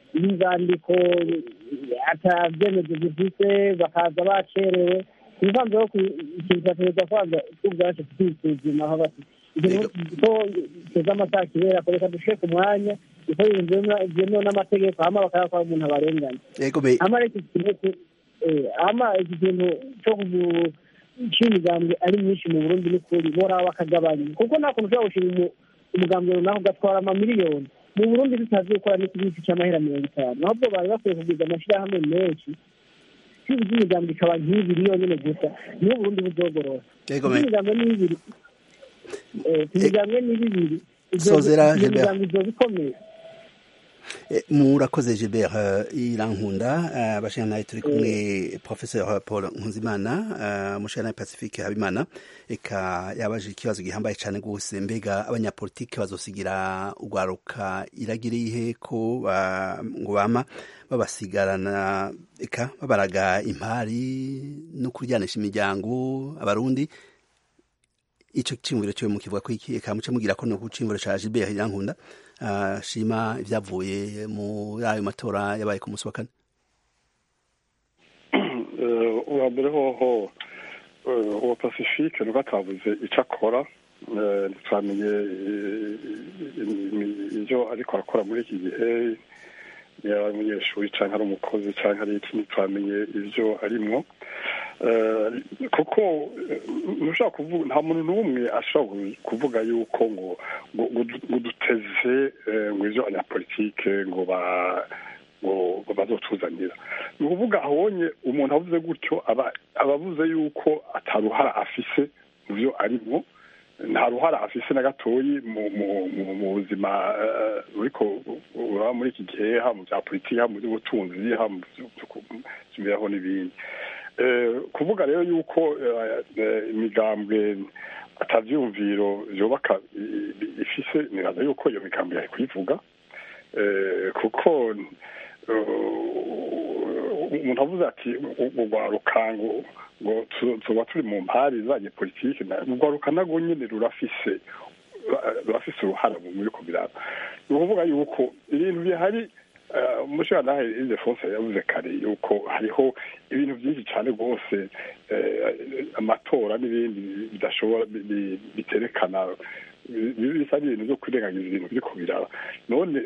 n'inzandiko atabyemezo zifite bakaza bacerewe ibivanze ko ikintu cyatereza kwanza ubwacu twisuzuma aho bati ikintu ko teza amasaha kibera ko reka dushike ku mwanya kuko byemewe n'amategeko hama bakayakora umuntu abarenganya hama reka ikintu hama iki kintu cyo cy'imigambwe ari myinshi mu burundi n'ukuri boraba bakagabanya kuko nta kuntu ushobora gushinga umugambwe runaka ugatwara amamiliyoni mu burundi tutazi gukora n'ikibisi cy'amahera mirongo itanu ahubwo bari bakwiye kugwiza amashyirahamwe menshi kwiba iby'imigambi ikaba nk'ibiri yonyine gusa niho uburundi buzogorora iby'imigambi ni ibiri imigambi ni bibiri iyo migambi izoba ikomeye murakoze Gilbert irankunda abashana turi kumwe professeur Paul Nkuzimana mushana Pacifique Habimana eka yabaje ikibazo gihambaye cyane gose mbega abanyapolitike bazosigira ugwaruka iragiriye ko ngo bama babasigarana eka babaraga impari no kuryanisha imiryango abarundi ico cimviro cyo mukivuga ko iki eka muce mugira ko no kucimviro ca Gilbert irankunda shima ibyavuye muri ayo matora yabaye ku munsi wa kane uwa mbere hoho uwa pacifique nuko atabuze icyo akora ntitwamenye ibyo ariko arakora muri iki gihe yaba ari umunyeshuri cyangwa ari umukozi cyangwa ari iki ntitwamenye ibyo arimwo kuko ntushobora kuvuga nta muntu n'umwe ashobora kuvuga yuko ngo ngo duteze ngo ibyo abanyapolitike ngo ba ngo bazotuzanira ni ukuvuga abonye umuntu avuze gutyo aba avuze yuko ataruhara afise mu byo arimo nta ruhara afise na gatoyi mu buzima buriko uraba muri iki gihe haba mu bya politiki haba mu by'ubutunzi haba mu by'imibereho n'ibindi kuvuga rero yuko imigambwe atabyumviro byubaka ifise nibaza yuko iyo migambwe yari kuyivuga kuko umuntu avuze ati urwaruka ngo ngo tuba turi mu mpari zanye politiki urwaruka narwo nyine rurafise rurafise uruhara muri ko biraba ni ukuvuga yuko ibintu bihari umushinga ildefonse yavuze kare yuko hariho ibintu byinshi cyane rwose amatora n'ibindi bidashobora biterekana bisa n'ibintu byo kwirengagiza ibintu biri kubiraba none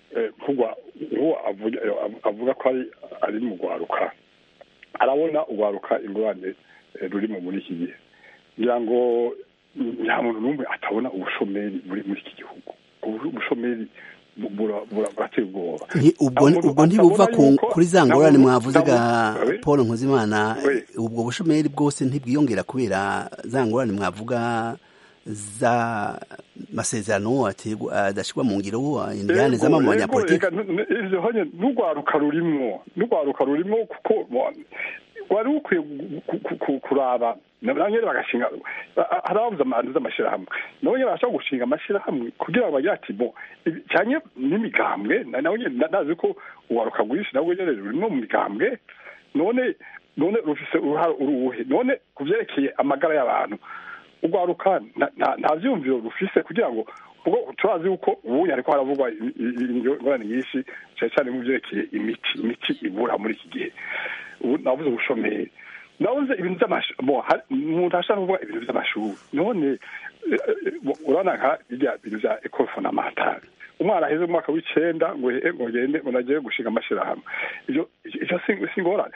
uwo avuga ko ari mu rwaruka arabona urwaruka ingurane rurimo muri iki gihe ngira ngo nta muntu n'umwe atabona ubushomeri muri iki gihugu ubushomeri burateye ubwoba ubwo ntibuva kuri za ngorane mwavuze ga paul nkuzimana ubwo bushomeri bwose ntibwiyongera kubera za ngorane mwavuga za masezerano adashyirwa mu ngiro indiyane z'ama mu banyapolitiki n'urwaruka rurimwo n'urwaruka rurimwo kuko wari ukwiye kuraba nabo nyine bagashinga hari ababuze amantu z'amashyirahamwe nabo nyine barashobora gushinga amashyirahamwe kugira ngo bagire ati bo cyane n'imigambwe nabo nyine ndazi ko urwaruka rwinshi nabwo nyine rurimo mu migambwe none none rufise uruhare uruhe none ku byerekeye amagara y'abantu urwaruka nta byumviro rufise kugira ngo ubwo turazi yuko ubu ariko haravugwa ingorane nyinshi cyane cyane mu byerekeye imiti imiti ibura muri iki gihe ubu navuze ubushomeri nabuze ibintu by'amashuri umuntu ashaka kuvuga ibintu by'amashuri none urabona nka bijya bintu bya ekoro fondamentale umwana aheze mu mwaka w'icenda ngo ngo ngende ngo nagiye gushinga amashyirahamwe ibyo icyo si ingorane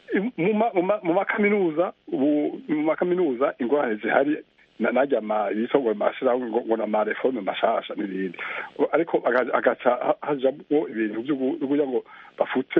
mu makaminuza mu makaminuza ingorane zihari najya yitwa amashyirahamwe ngo na mareforme mashasha n'ibindi ariko agaca hajamo ibintu byo kugira ngo bafute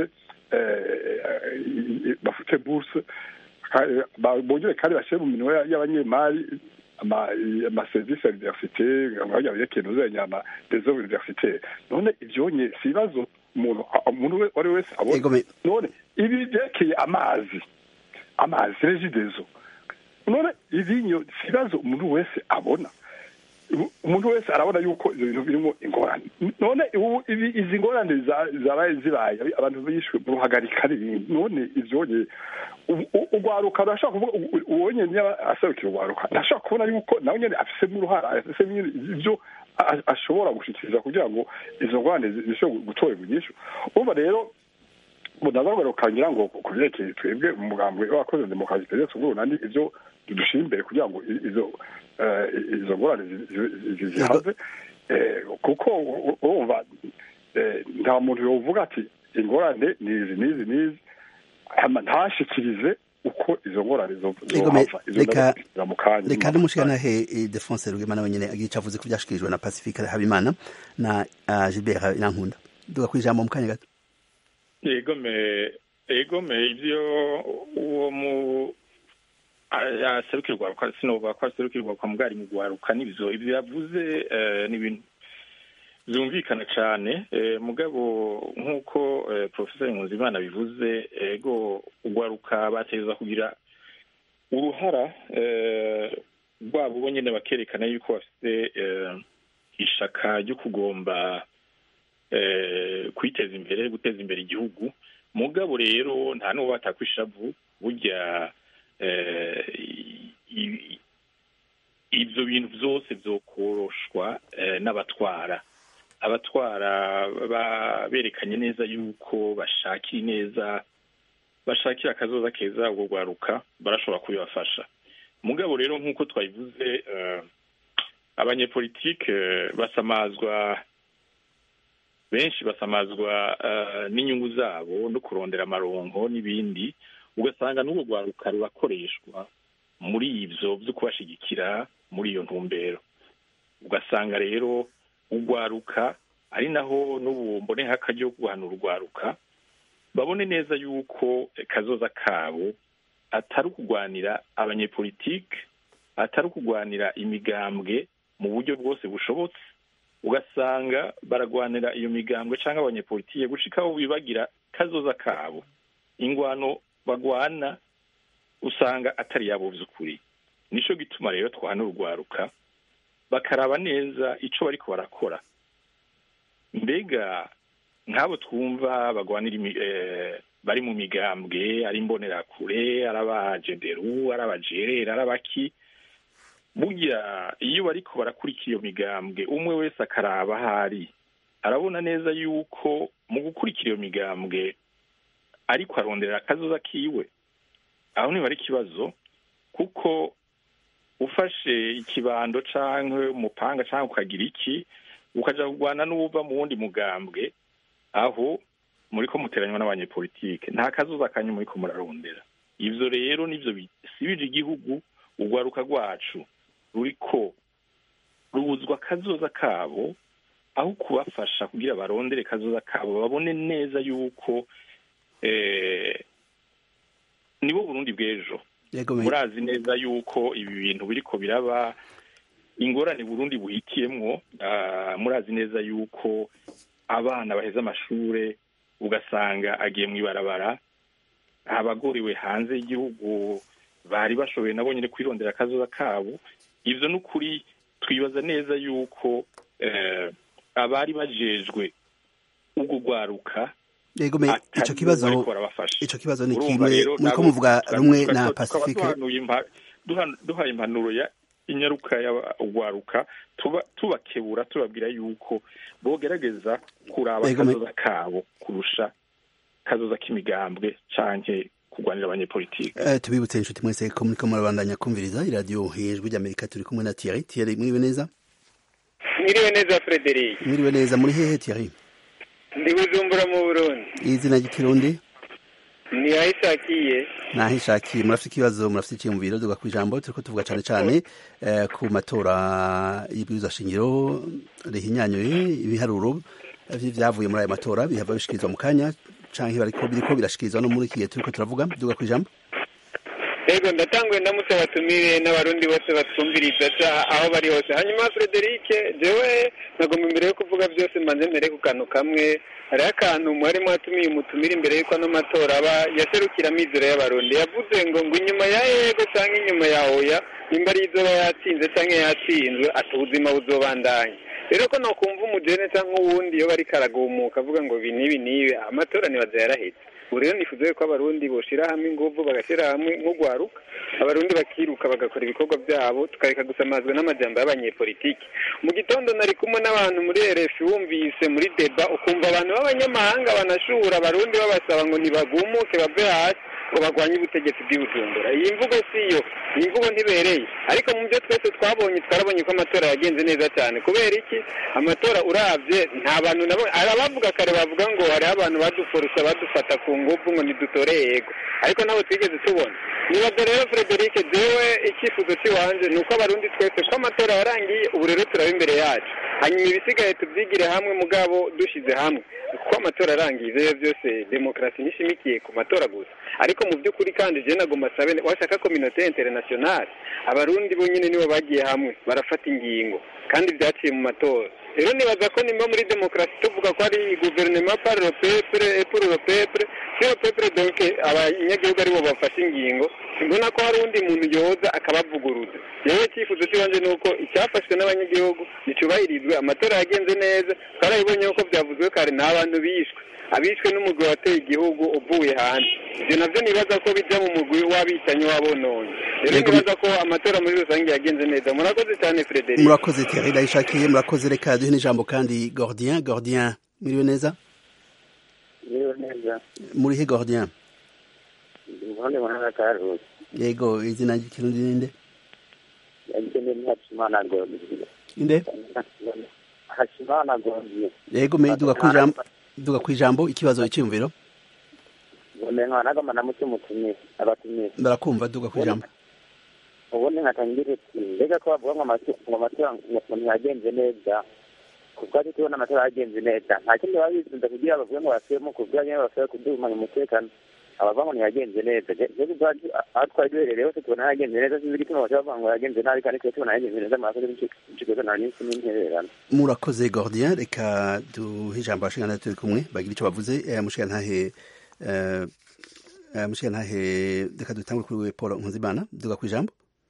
bafute buruse bongere kandi bashyire mu minwe y'abanyemari amaserivisi ya universite nkajya yerekeye uzenya dezo universite none ibyonye si ibibazo umuntu umuntu wari wese abona none ibi byerekeye amazi amazi regidezo none ibinyo si ibibazo umuntu wese abona umuntu wese arabona yuko ibyo bintu birimo ingorane none izi ngorane zabaye zibaye abantu bishwe mu ruhagarika n'ibindi none ibyonye urwaruka rurashobora kuvuga uwo nyine niba aserukira urwaruka ntashobora kubona yuko nawe nyine afisemo uruhara afisemo ibyo ashobora gushikiriza kugira ngo izo ngorane zishobore gutorerwa inyishu urumva rero bunagaruka rukangira ngo ku byerekeye twebwe umugambwe w'abakoze demokarasi perezida bw'urunani ibyo dushyira imbere kugira ngo izo izo ngorane zihaze kuko urumva nta muntu yovuga ati ingorane ni izi n'izi n'izi ntashikirize uko izo ngorane zohava izo mu kanya reka n'umushikanahe defonse rugema nawe nyene agica avuze ko byashikirijwe na pacifique habimana na gilbert inankunda duga ku ijambo mu kanya gato egome egome ivyo uwo mu aserukirwa sinovuga ko aserukirwa kwa mugari mu gwaruka n'ivyo ivyo yavuze ni ibintu byumvikana cyane mugabo nk'uko porofeseri Nkunzimana bivuze ego ugwaruka bateza kugira uruhara rwabo bo nyine bakerekana yuko bafite ishaka ryo kugomba kwiteza imbere guteza imbere igihugu mugabo rero nta n'uwo batakwishavu burya ibyo bintu byose byokoroshwa n'abatwara abatwara berekanye neza yuko bashakira neza bashakira akazoza keza ubwo rwaruka barashobora kubibafasha mugabo rero nk'uko twabivuze abanyepolitike basamazwa benshi basamazwa n'inyungu zabo no kurondera amaronko n'ibindi ugasanga n'ubwo rwaruka rurakoreshwa muri ibyo byo kubashigikira muri iyo ntumbero ugasanga rero urwaruka ari naho n'ubu mbone akaryo guhanura urwaruka babone neza yuko kazoza kabo atari ukugwanira abanyepolitike atari ukugwanira imigambwe mu buryo bwose bushobotse ugasanga baragwanira iyo migambwe cyangwa abanyepolitike gushika aho bibagira kazoza kabo ingwano bagwana usanga atari yabo by'ukuri nico gituma rero twahanura urwaruka bakaraba neza ico bariko barakora mbega nk'abo twumva bagwanira bari mu migambwe ari imbonerakure ari abajenderu ari abajerera ari abaki burya iyo bariko barakurikira iyo migambwe umwe wese akaraba ahari arabona neza yuko mu gukurikira iyo migambwe ariko aronderera akazoza kiwe aho niba ari ikibazo kuko ufashe ikibando cyangwa umupanga cyangwa ukagira iki ukajya kurwana n'uwuva mu wundi mugambwe aho muri ko muteranywa n'abanyepolitike nta kazuza kanyu muri ko murarondera ibyo rero nibyo bisibije igihugu urwaruka rwacu ruriko rubuzwa akazoza kabo aho kubafasha kugira barondere kazoza kabo babone neza yuko nibo burundi bw'ejo murazi neza yuko ibi bintu biriko biraba ingorane burundi buhitiyemwo murazi neza yuko abana baheze amashure ugasanga agiye mu ibarabara abagoriwe hanze y'igihugu bari bashoboye nabo nyine kwirondera akazoza kabo ibyo ni ukuri twibaza neza yuko abari bajejwe ubwo rwaruka yego me ico kibazo ico kibazo ni kimwe muriko muvuga rumwe na pacifique duhaye impanuro ya inyaruka y'urwaruka tubakebura tubabwira yuko bogerageza kuraba akazoza kabo kurusha kazoza k'imigambwe canke kurwanira abanyepolitike uh, tubibutse inshuti mwese ko muriko murabandanya kumviriza iradiyo ijwi ry'amerika turi kumwe na Thierry Thierry mwiriwe neza mwiriwe neza Frederic mwiriwe neza muri hehe Thierry ndi bujumbura mu burundi izina ry'ikirundi ni ahishakiye nahishakiye murafite ikibazo murafite icyiyumviro duga ku ijambo turiko tuvuga cane cane eh, ku matora y'ibwirizwa shingiro rihinyanyuye ibiharuro vyavuye muri ayo matora bihava bishikirizwa mu kanya canke bariko biriko birashikirizwa no muri iki gihe turiko turavuga duga ku ijambo yego ndatanguye ndamutse batumire n'abarundi bose batwumviriza aho bari hose hanyuma Frederic jewe nagomba imbere yo kuvuga byose mbanze mbere ku kantu kamwe hariho akantu mwari mwatumiye umutumire imbere y'uko ano matora aba yaserukira amizero y'abarundi yavuze ngo ngo inyuma ya yego cyangwa inyuma ya oya nimba ari izoba yatsinze cyangwa yatsinzwe ati ubuzima buzobandanya rero ko nokumva umujene cyangwa uwundi iyo bari karagumuka avuga ngo ibi n'ibi n'ibi amatora ntibaza yarahetse ubu rero nifuza yuko abarundi boshira hamwe inguvu bagashyira hamwe nk'ugwaruka abarundi bakiruka bagakora ibikorwa byabo tukareka gusamazwa n'amajambo y'abanyepolitiki mu gitondo nari kumwe n'abantu muri rf wumvise muri deba ukumva abantu b'abanyamahanga banashura abarundi babasaba ngo ntibagumuke bave hasi ngo barwanye ubutegetsi bw'ibujumbura iyi mvugo si yo iyi mvugo ntibereye ariko mu byo twese twabonye twarabonye ko amatora yagenze neza cyane kubera iki amatora urabye nta bantu nabo hari abavuga kare bavuga ngo hariho abantu baduforusha badufata ku ngufu ngo ntidutore yego ariko nabo twigeze tubona nibaza rero frederic jewe icyifuzo cy'iwanje ni uko abarundi twese ko amatora yarangiye ubu rero turaba imbere yacu hanyuma ibisigaye tubyigire hamwe mugabo dushyize hamwe kuko amatora arangiye ibyo byose demokarasi nishimikiye ku matora gusa ariko mu by'ukuri kandi je nagomba sabe washaka kominote internationale abarundi bonyine nibo bagiye hamwe barafata ingingo kandi byaciye mu matora rero nibaza ko nimba muri demokarasi tuvuga ko ari guverinoma par le peuple et pour le peuple si le peuple donc abanyagihugu aribo bafashe ingingo mbona ko hari undi muntu yoza akabavuguruza rero icyifuzo cy'ibanze ni uko icyafashwe n'abanyagihugu nticyubahirizwe amatora yagenze neza twarabibonye ko byavuzwe kare ni abantu bishwe abishwe n'umugwi wateye igihugu uvuye hanze ibyo nabyo nibaza ko bijya mu mugwi w'abicanyi w'abononye rero nibaza ko amatora muri rusange yagenze neza murakoze cyane frederic murakoze Thierry ndayishakiye murakoze reka duhe n'ijambo kandi Gordien Gordien muriwe neza Muriwe neza muri he Gordien ubundi muhanga karuzi yego izina ry'ikirundi ninde yagene ntihashimana gondiye inde hashimana gondiye yego me duga kwijambo duga kwijambo ikibazo icyumviro ubundi nkanagama na muke mutumire abatumire barakumva duga kwijambo ubundi nkatangira ati mbega ko bavuga ngo amatu- ngo amatora ngo ntiyagenze neza kuko ati tubona amatora yagenze neza nta kindi baba bisunze kugira bavuge ngo basubiremo kuvuga nyine basubire kuduhumanya umutekano abavuga ngo ntiyagenze neza rero ubwacu aho twari duherereye hose tubona yagenze neza sinzi igituma bashobora kuvuga ngo yagenze nabi kandi twe tubona yagenze neza murakoze n'ikigo nta n'isi n'intererano murakoze Gordien reka duhe ijambo abashingana turi kumwe bagira icyo bavuze eh, mushigantahe eh, eh, mushigantahe reka dutangure kuri we Paul Nkunzimana duga kwijambo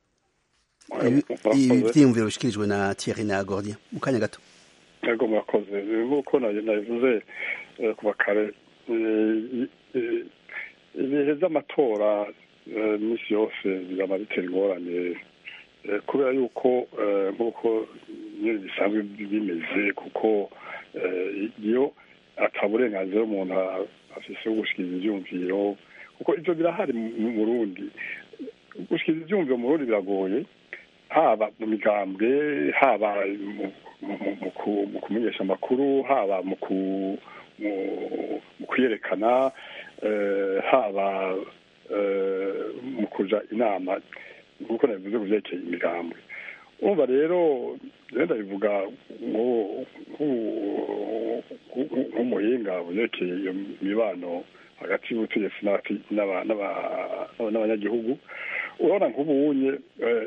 Ibi- ibi byiyumviro bishikirijwe na Thierry na Gordien mu kanya gato yego murakoze nk'uko nabi- nabivuze eh, kuva kare eh, eh, ibihe by'amatora eh, iminsi yose bizaba bitera ingorane eh, kubera yuko eh, nk'uko nyine bisanzwe bimeze kuko eh, iyo ata burenganzira umuntu a- afise bwo gushikiriza ivyumviro kuko ivyo birahari mu mu Burundi gushikiriza ivyumviro mu Burundi biragoye haba mu migambwe haba mu- mu- mu- mu ku- mu kumenyesha amakuru haba mu ku- mu- mu kwiyerekana eh, haba eh, mu kuja inama nk'uko nabivuze ku vyerekeye imigambwe urumva rero rero ndabivuga ngo- nk'u- nk'u- nk'umuhinga vyerekeye iyo mibano hagati y'ubutegetsi n'abati- n'aba- n'aba- n'abanyagihugu urabona nk'ubunye eh,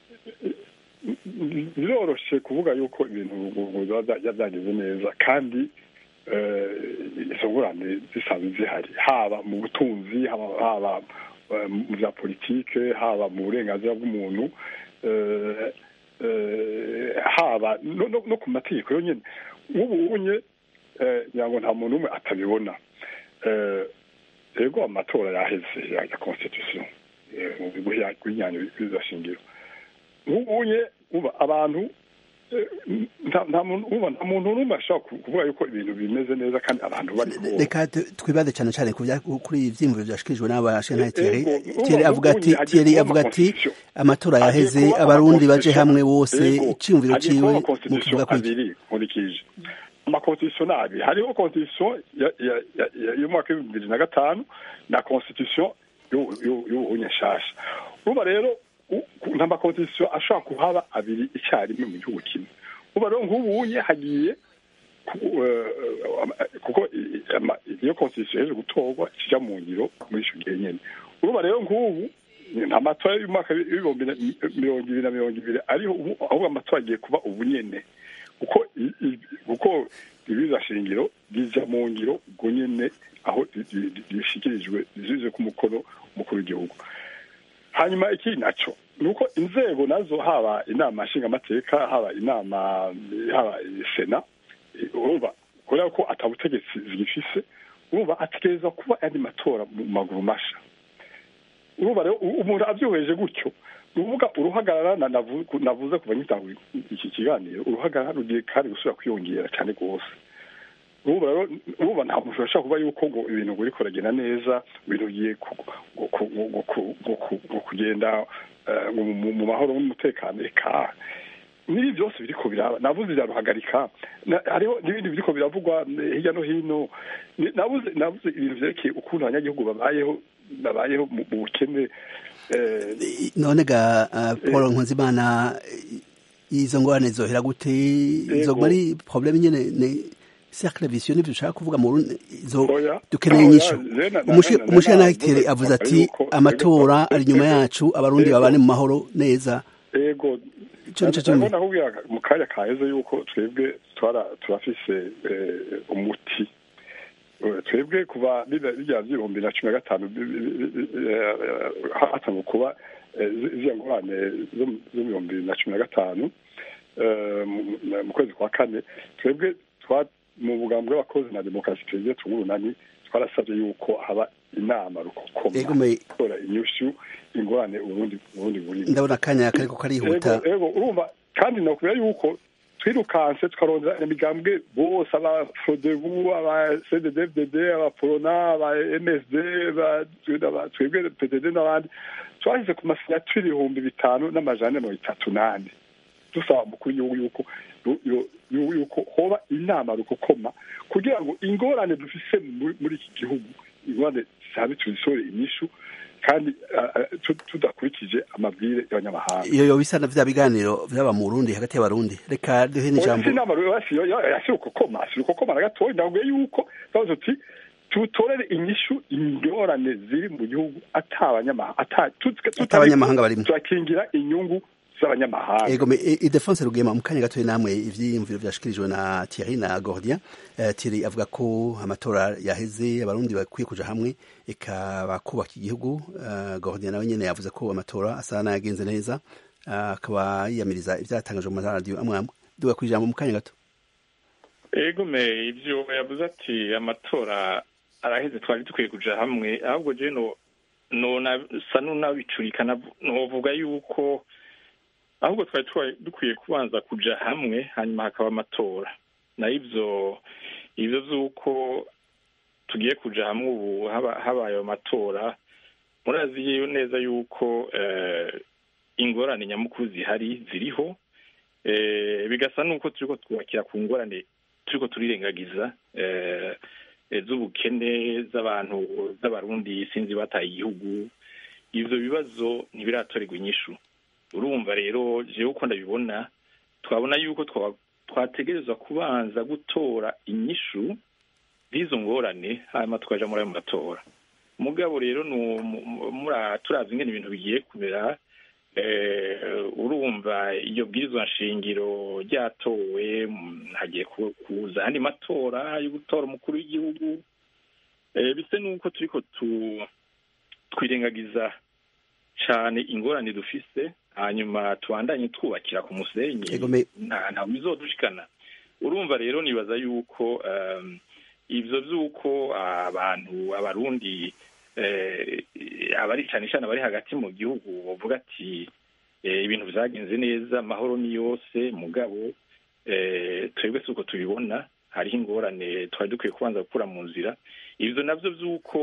biroroshe kuvuga yuko ibintu biba byagenze neza kandi izo ngorane zisanzwe zihari haba mu butunzi haba mu bya politike haba mu burenganzira bw'umuntu haba no ku mategeko yonyine nk'ubu unye kugira ngo nta muntu umwe atabibona rego amatora yaheze ya constitution mu bigo y'inyanyo bizashingiro nk'ubunye abantu nta muntu n'umwe ashobora kuvuga yuko ibintu bimeze neza kandi abantu bari reka twibaze cyane cyane kuri ibi byiyumviro byashikirijwe n'abashenari Thierry Thierry avuga ati Thierry avuga ati amatora yaheze abarundi baje hamwe bose icyumviro ciwe mu kivuga ko nkurikije amakonstitution nabi hariho constitution y'umwaka w'ibihumbi bibiri na gatanu na constitution y'ubuhunye nshasha urumva rero nta makonstitution ashobora kuhaba abiri icyarimwe mu gihugu kimwe uba rero nk'ubunye hagiye kuko iyo constitution yaje gutorwa kijya mu ngiro muri icyo gihe nyine urumva rero nk'ubu nta matora y'umwaka w'ibihumbi mirongo ibiri na mirongo ibiri ariho ahubwo amatora agiye kuba ubu nyene kuko kuko ibiza shingiro bijya mu ngiro ubwo nyene aho rishikirijwe rizize ku mukono umukuru w'igihugu hanyuma iki naco ni uko inzego nazo haba inama nshingamateka haba inama haba sena urumva kubera ko atabutegetsi zigifise urumva ategereza kuba andi matora mu maguru masha urumva rero umuntu abyuheje gutyo ni ukuvuga uruhagarara navuze kuva ngitanga iki kiganiro uruhagarara rugiye kandi gusubira kwiyongera cyane rwose urumva rero urumva nta muntu urashobora kuba yuko ngo ibintu ngo uriko uragenda neza ibintu bigiye kugenda mu mahoro n'umutekano reka n'ibi byose biriko biraba navuze biraruhagarika hariho n'ibindi biriko biravugwa hirya no hino navuze navuze ibintu vyerekeye ukuntu abanyagihugu babayeho babayeho mu bukene none ga paul nkunzimana izo ngorane zohera gute izo muri probleme nyene ni cercle vicieux nivyo ushaka kuvuga mu izo dukeneye inyishu umushiranakiteri avuze ati amatora ari inyuma yacu abarundi babane mu mahoro neza ego ndabona kubwira mu kanya kaheze yuko twebwe turafise umuti twebwe kuva bijya by'ibihumbi na cumi na gatanu hatangwa kuba ziriya ngorane zo mu bihumbi na cumi na gatanu mu kwezi kwa kane twebwe mu bugambo bw'abakozi na demokarasi tugiye tungurunani twarasabye yuko haba inama rukokoma gukora inyushu ingorane ubundi ubundi burimo ndabona akanya kariko karihuta ego urumva kandi nakubwira yuko twirukanse tukarondera imigambwe bose aba frodebu aba cddfdd aba porona aba msd twebwe pdd n'abandi twashyize ku masinyaturi ibihumbi bitanu n'amajana mirongo itatu n'ane dusaba umukuru w'igihugu yuko yuko hoba inama rukokoma kugira ngo ingorane dufise muri iki gihugu ingorane zisabe tuzisore inyishu kandi tudakurikije amabwire y'abanyamahanga iyo yo bisa na vya biganiro vyaba mu Burundi hagati y'abarundi reka duhe n'ijambo inama yasirukokoma asirukokoma na gatoya ndabwiye yuko bavuze tuti tutorere inyishu ingorane ziri mu gihugu atabanyamahanga barimo turakingira inyungu z'abanyamahanga ego me idefonse rugema mu kanya gatoya namwe ivyiyumviro vyashikirijwe na Thierry na Gordien uh, Thierry avuga ko amatora yaheze abarundi bakwiye kuja hamwe eka bakubaka igihugu uh, Gordien nawe nyene yavuze ko amatora asa n'ayagenze neza akaba uh, yiyamiriza ivyatangajwe mu maradiyo amwe amwe duga kwijambo mu kanya gato ego me ivyo yavuze ati amatora araheze twari dukwiye kuja hamwe ahubwo je no nona sa n'unabicurika novuga yuko ahubwo twari dukwiye kubanza kuja hamwe hanyuma hakaba amatora na ivyo ivyo vy'uko tugiye kuja hamwe ubu habaye ayo matora murazi neza yuko ingorane nyamukuru zihari ziriho bigasa n'uko turiko twubakira ku ngorane turiko turirengagiza z'ubukene z'abantu z'abarundi sinzi bataye igihugu ivyo bibazo ntibiratorerwa inyishu urumva rero jewe uko ndabibona twabona yuko twategerezwa kubanza gutora inyishu z'izo ngorane hanyuma tukaja muri ayo matora mugabo rero turazi ingene ibintu bigiye kumera urumva iyo bwirizwa nshingiro ryatowe hagiye kuza andi matora yo gutora umukuru w'igihugu bise n'uko turiko twirengagiza cane ingorane dufise hanyuma tubandanye twubakira ku musenyi nta bizodushikana urumva rero nibaza yuko ivyo vy'uko abantu abarundi abari cane cane abari hagati mu gihugu bavuga ati ibintu vyagenze neza amahoro ni yose mugabo twebwe si uko tubibona hariho ingorane twari dukwiye kubanza gukura mu nzira ivyo navyo vy'uko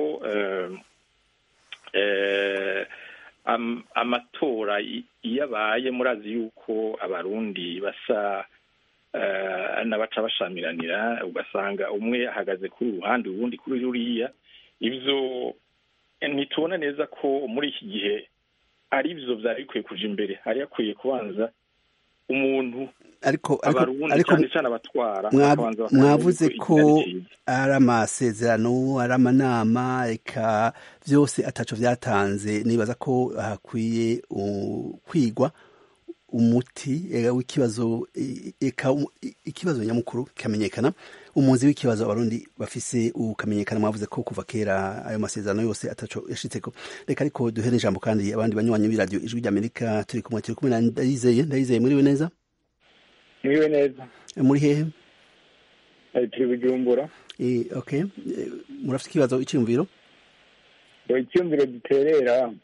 amatora iyo abaye murazi yuko abarundi basa n'abaca bashamiranira ugasanga umwe ahagaze kuri uruhande ubundi kuri ruriya ivyo ntitubona neza ko muri iki gihe ari byo byari bikwiye kuja imbere hari hakwiye kubanza umuntu ariko abarundi cyane cyane abatwara mwavuze ko ari amasezerano ari amanama reka byose ataco vyatanze nibaza ko hakwiye kwigwa umuti w'ikibazo eka ikibazo nyamukuru kikamenyekana umuzi w'ikibazo abarundi bafise ukamenyekana mwavuze ko kuva kera ayo masezerano yose ataco yashitseko reka ariko duhere ijambo kandi abandi banywanyi b'iradiyo ijwi ry'amerika turi kumwe turi kumwe na ndayizeye ndayizeye muriwe neza muriwe neza muri hehe Eh, turi bujumbura Eh, okay Eh, murafite ikibazo icyumviro ngo icyumviro duterera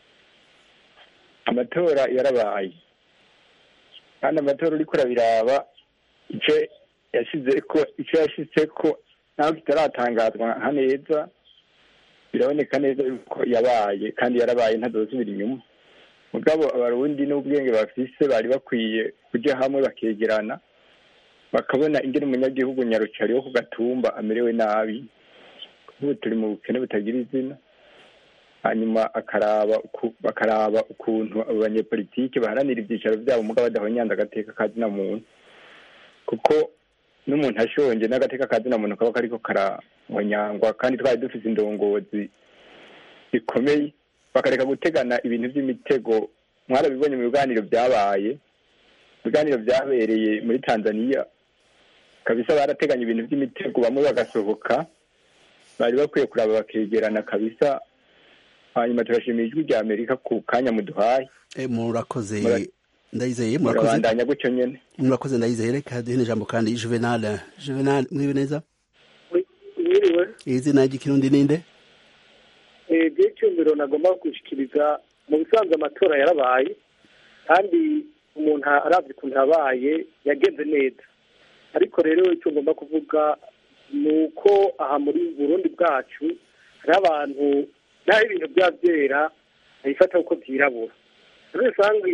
amatora yarabaye kandi amatora uriko urabiraba icyo yashize ko icyo yashitse ko naho kitaratangazwa nka neza biraboneka neza yuko yabaye kandi yarabaye ntazosubira inyuma mugabo abarundi n'ubwenge bafise bari bakwiye kuja hamwe bakegerana bakabona ingene umunyagihugu nyarucari wo ku gatumba amerewe nabi ubu turi mu bukene butagira izina hanyuma akaraba uku- bakaraba ukuntu abo banyepolitike baharanira ibyicaro byabo mugabo badahonyanda agateka ka zina muntu kuko n'umuntu ashonje n'agateka ka zina muntu kaba kariko karahonyangwa kandi twari dufise indongozi zikomeye bakareka gutegana ibintu by'imitego mwarabibonye mu biganiro byabaye ibiganiro byabereye muri tanzaniya kabisa barateganya ibintu by'imitego bamwe bagasohoka bari bakwiye kuraba bakegerana kabisa hanyuma turashimira ijwi rya amerika ku kanya muduhaye Eh, murakoze Mura- ndayizeye murakoze murabandanya gutyo nyene murakoze ndayizeye reka duhe n'ijambo kandi juvenal juvenal mwibe neza mwiriwe izina ry'ikirundi ninde ibyo icyumviro nagomba gushyikiriza mu bisanzwe amatora yarabaye kandi umuntu arabye ukuntu yabaye yagenze neza ariko rero icyo ngomba kuvuga ni uko aha muri burundi bwacu hariho abantu naho ibintu byaba byera babifata uko byirabura muri rusange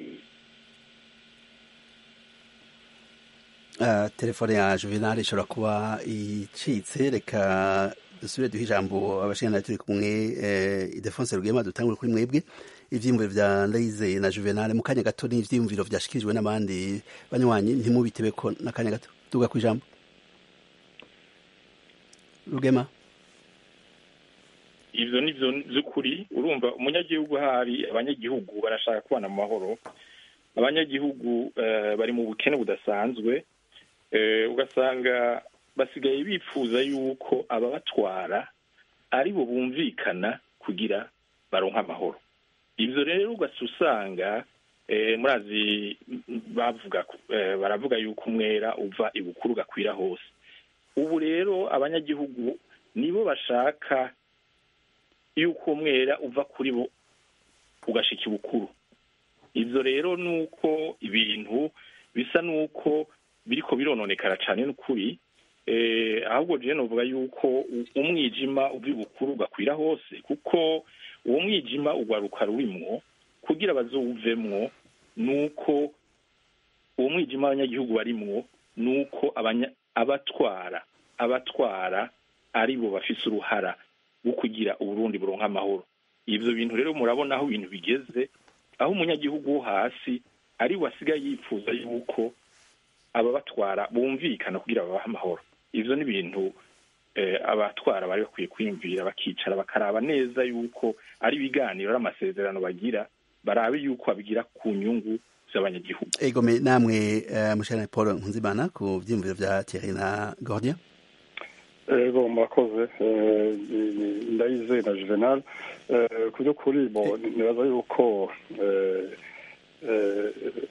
Ah, telefone ya juvenal ishobora kuba icitse reka dusubire duhe ijambo abashinganari turi kumwe eh, idefonse rugema dutangure kuri mwebwe ivyiyumviro vya ndayizeye na juvenal mu kanya gato n'ivyiyumviro vyashikirijwe n'abandi banywanyi ntimubitebeko n'akanya gato tuga ku ijambo rugema ivyo nivyo vy'ukuri urumva umunyagihugu ahari abanyagihugu barashaka kubana mu mahoro abanyagihugu eh, bari mu bukene budasanzwe eh, ugasanga basigaye bifuza yuko ababatwara ari bo bumvikana kugira baronke amahoro ivyo rero ugasa usanga eh, murazi m- bavuga ku- eh, baravuga yuko umwera uva ibukuru ugakwira hose ubu rero abanyagihugu nibo bashaka yuko umwera uva kuri bo ugashika ibukuru ivyo rero nuko ibintu bisa nuko biriko birononekara cane n'ukuri eh, ahubwo jewe novuga yuko u- umwijima uva ibukuru ugakwira hose kuko uwo mwijima ugwaruka rurimwo kugira bazowuvemwo nuko uwo mwijima abanyagihugu barimwo nuko abanya- abatwara abatwara ari bo bafise uruhara rwo kugira uburundi buronka amahoro ivyo bintu rero murabona aho ibintu bigeze aho umunyagihugu wo hasi ari we asigaye yifuza yuko ababatwara bumvikana kugira babahe amahoro ivyo ni ibintu eh, abatwara bari bakwiye kwiyumvira bakicara bakaraba neza yuko ari ibiganiro ari amasezerano bagira barabe yuko babigira ku nyungu z'abanyagihugu egome namwe eh, mushinganari paul nkunzimana ku vyiyumviro vya thierry na gordien ego murakoze eh, ni- ni- ndayizeye na juvenal Eh, ku by'ukuri bo nibaza yuko eh, eh,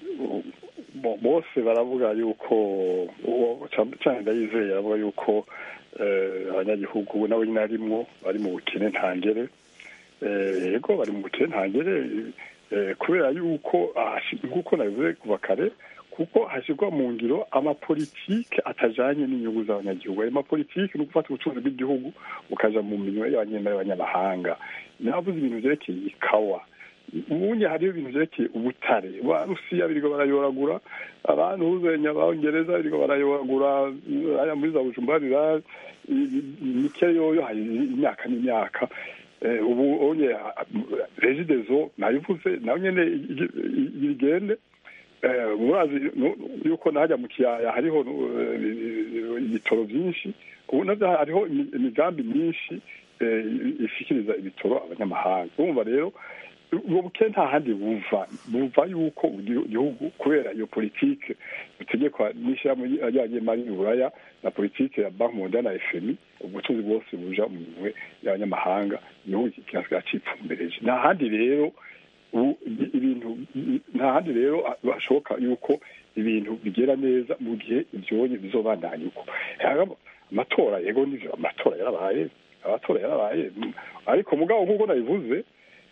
bo- bose baravuga yuko uwo ca- cane ndayizeye aravuga yuko eh, abanyagihugu nawe nyine arimwo bari mu bukene ntangere Eh, yego bari mu bukene ntangere eh, kubera yuko ahashi- nk'uko nabivuze kuva kare kuko hashyirwa mu ngiro amapolitike atajanye n'inyungu z'abanyagihugu ayo mapolitike ni ugufata ubucuruzi bw'igihugu bukaja mu minwe y'abanyamahanga navuze ibintu vyerekeye ikawa ubundi hariho ibintu vyerekeye ubutare ba rusiya biriko barayoragura abantu huzenya abongereza biriko barayoragura aya muri za bujumbura rirari imikere yoyo hari imyaka n'imyaka Eh, ubu onye regidezo nabivuze nayo nyene igi- igi- igende Eh, murazi nu- yuko najya mu kiyaya hariho eh, ibitoro byinshi ubu navyo hariho imi- imigambi myinshi eh, ishikiriza ibitoro abanyamahanga urumva rero ubwo bukene nta handi buva buva yuko igi- igihugu kubera iyo politike butegekwa n'ishyirahamwe ryagiye mari uburaya na politike ya banki mondiale na fmi ubucuruzi bwose buja mu minwe y'abanyamahanga igihugu kigasiga cipfumbereje nta handi rero ubu ibintu nta handi rero hashoboka yuko ibintu bigera neza mu gihe ibyonye bizobandanya uko amatora yego nivyo amatora yarabaye amatora yarabaye ariko mugabo nk'uko nabivuze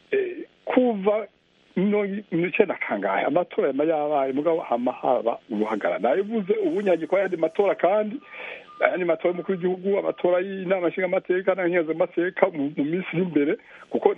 kuva icenda kangahe amatora yama yabaye mugabo hama haba ubuhagara nabivuze ubunyagiko y'ayandi matora kandi ayandi matora y'umukuru w'igihugu amatora y'inama nshingamateka n'abanyazamateka mu minsi iri imbere kuko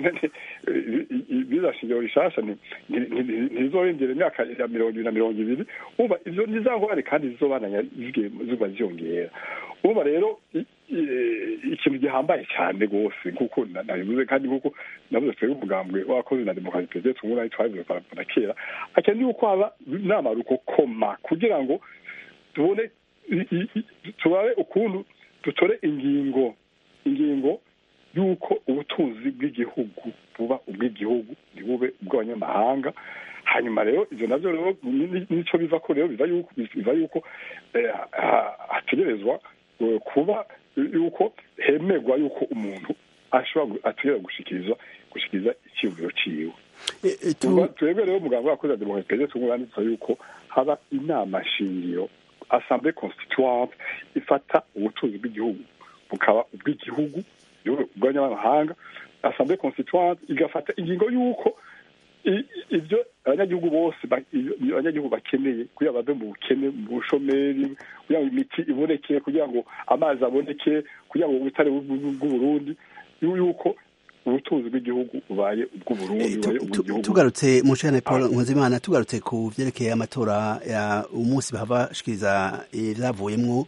biza shingiro rishasha ntizorengera imyaka ya mirongo ibiri na mirongo ibiri umva ivyo nizangorane kandi zizobananya ziba ziyongera umva rero ikintu gihambaye cyane rwose nk'uko nabivuze kandi nk'uko navuze twebwe umugambwe wakoze na demokarasi perezida tungura twabivuze na kera akeneye yuko haba inama rukokoma kugira ngo tubone turabe ukuntu dutore ingingo ingingo y'uko ubutunzi bw'igihugu buba ubw'igihugu ntibube ubw'abanyamahanga hanyuma rero ibyo nabyo rero nicyo biva ko rero biva yuko biva yuko hategerezwa kuba yuko hemerwa yuko umuntu ashobora ategereza gushikiriza gushikiriza icyiyumviro ciwe twebwe rero muganga wakoze demokarasi perezida tunguranditsa yuko haba inama shingiro assemblée constituante ifata ubutunzi bw'igihugu bukaba ubw'igihugu bw'abanyamahanga assemblée constituante igafata ingingo y'uko ibyo abanyagihugu bose abanyagihugu bakeneye kugira bave mu bukene mu bushomeri kugira ngo imiti iboneke kugira ngo amazi aboneke kugira ngo ubutare bw'uburundi yuko ubutunzi bw'igihugu bubaye ubw'uburundi bubaye ubw'igihugu tugarutse mu nshingano paul nkuzimana tugarutse ku byerekeye amatora ya umunsi bahava bashikiriza ibyavuyemwo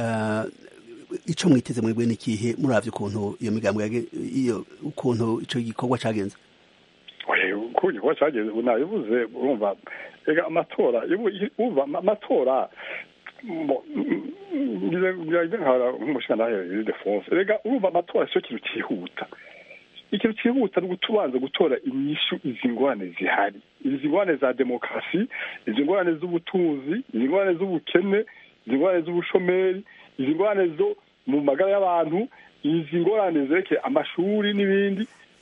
icyo mwiteze mwebwe n'ikihe muravye ukuntu iyo migambo iyo ukuntu ico gikorwa cagenze uko igikorwa cagenze nabivuze urumva ega amatora uva amatora nk'umushingantahe defonse rega urumva amatora sico kintu cihuta ikintu cyihuta ni ugutubanza gutora inyishu izi ngorane zihari izi ngorane za demokarasi izi ngorane z'ubutunzi izi ngorane z'ubukene izi ngorane z'ubushomeri izi ngorane zo mu magara y'abantu izi ngorane zerekeye amashuri n'ibindi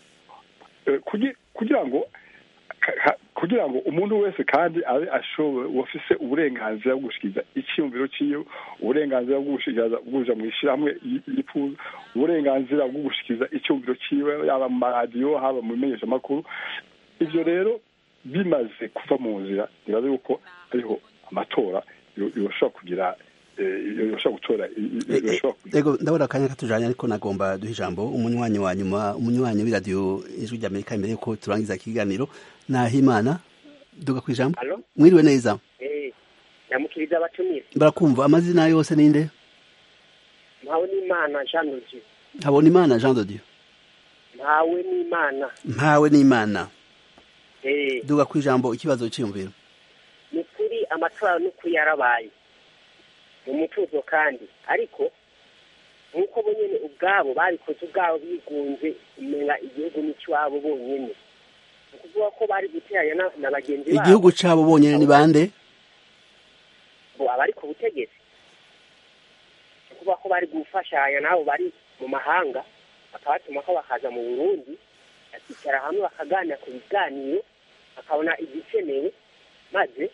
kugira ngo kugira ngo umuntu wese kandi abe ashoboye wafise uburenganzira bwo gushikiriza icyiyumviro cyiwe uburenganzira bwo gushikiriza bwuja mu ishyirahamwe yifuza uburenganzira bwo gushikiriza icyumviro cyiwe yaba mu maradiyo haba mu bimenyeshamakuru ivyo rero bimaze kuva mu nzira nibaza yuko ariho amatora yoshobora kugira yoshobora gutora ego ndabona akanya katujanye ariko nagomba duha ijambo umunywanyi wa nyuma umunywanyi w'iradiyo ijwi ry'amerika imbere yuko turangiza ikiganiro nahimana duga ku ijambo mwiriwe neza ndamukiriza abatumire barakumva amazina yose ninde mpawe n'imana jean dodieu habona imana jean dodieu mpawe n'imana mpawe n'imana duga ku ijambo ikibazo cyiyumviro ni kuri amatora n'ukuri yarabaye mu mutuzo kandi ariko nk'uko bo nyine ubwabo babikoze ubwabo bigunze kumenya igihugu n'icy'iwabo bonyine ni ukuvuga ko bari guteranya na bagenzi babo igihugu cyabo bonyine ni bande abari ku butegetsi ni ukuvuga ko bari gufashanya n'abo bari mu mahanga bakabatuma ko bakaza mu burundi bakicara hamwe bakaganira ku biganiro bakabona igikenewe maze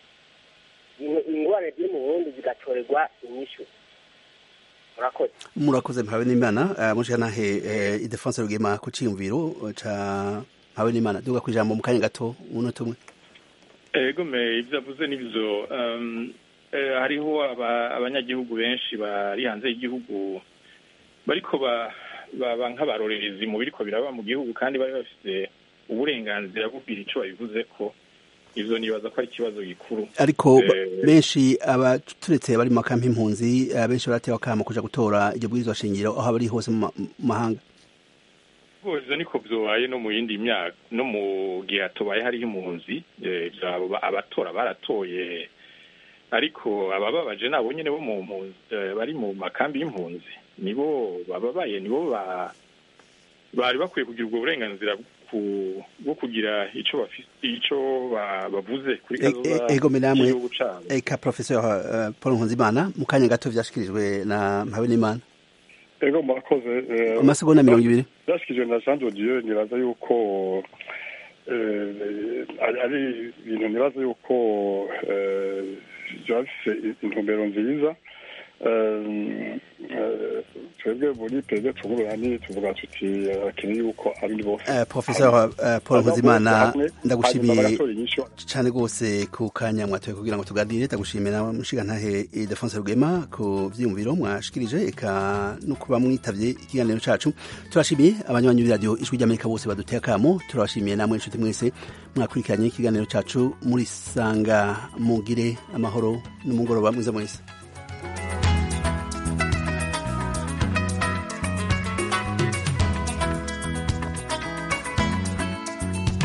ingorane ziri mu burundi zigatorerwa inyishu murakoze murakoze mpawe n'imana mushanahe idefonse rugema ku ciyumviro ca mpawe n'imana duga ku ijambo mu kanya gato umunota umwe ego me ibyo avuze nibyo hariho abanyagihugu benshi bari hanze y'igihugu bariko baba nk'abarorerezi mu biriko biraba mu gihugu kandi bari bafite uburenganzira bwo kugira ico babivuze ko ivyo nibaza ko ari ikibazo gikuru ariko benshi abaturetse bari mu makampi impunzi benshi baratewe akamo kuja gutora iryo bwirizwa shingiro aho bari hose mu mahanga ivyo niko vyobaye no mu yindi myaka no mu gihe hatobaye hariho impunzi abatora baratoye ariko abababaje nabo nyene bo mu mpunzi bari mu makambi y'impunzi nibo bababaye nibo bari bakwiye kugira ubwo burenganzira bwo kugira ico ico bavuze kuri kazoza ego namwe eka professeur Paul Nkunzimana mu kanya gato vyashikirijwe na Mpawe n'Imana ego murakoze amasegonda mirongo ibiri vyashikirijwe na Jean de Dieu nibaza yuko eh, ari ari ibintu nibaza yuko eh, byaba bifite intumbero nziza Eh, eh, twebwe muri perezida tungururani tuvuga tuti abakeneye yuko abandi bose Eh, Professor eh, Paul Aba bose Nkuzimana hamwe, ndagushimiye hanyuma bagatora inyishu cyane rwose ku kanya mwatoye kugira ngo tuganire ndagushimiye na mushigantahe Ildefonse Rugema ku vyiyumviro mwashikirije eka no kuba mwitavye ikiganiro cacu turashimiye abanywanyi b'iradiyo ijwi ry'Amerika bose baduteye akamo turabashimiye namwe inshuti mwese mwakurikiranye ikiganiro cacu muri sanga mugire amahoro n'umugoroba mwiza mwese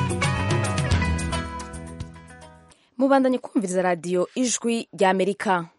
mubandanye kumviriza radiyo ijwi ry'amerika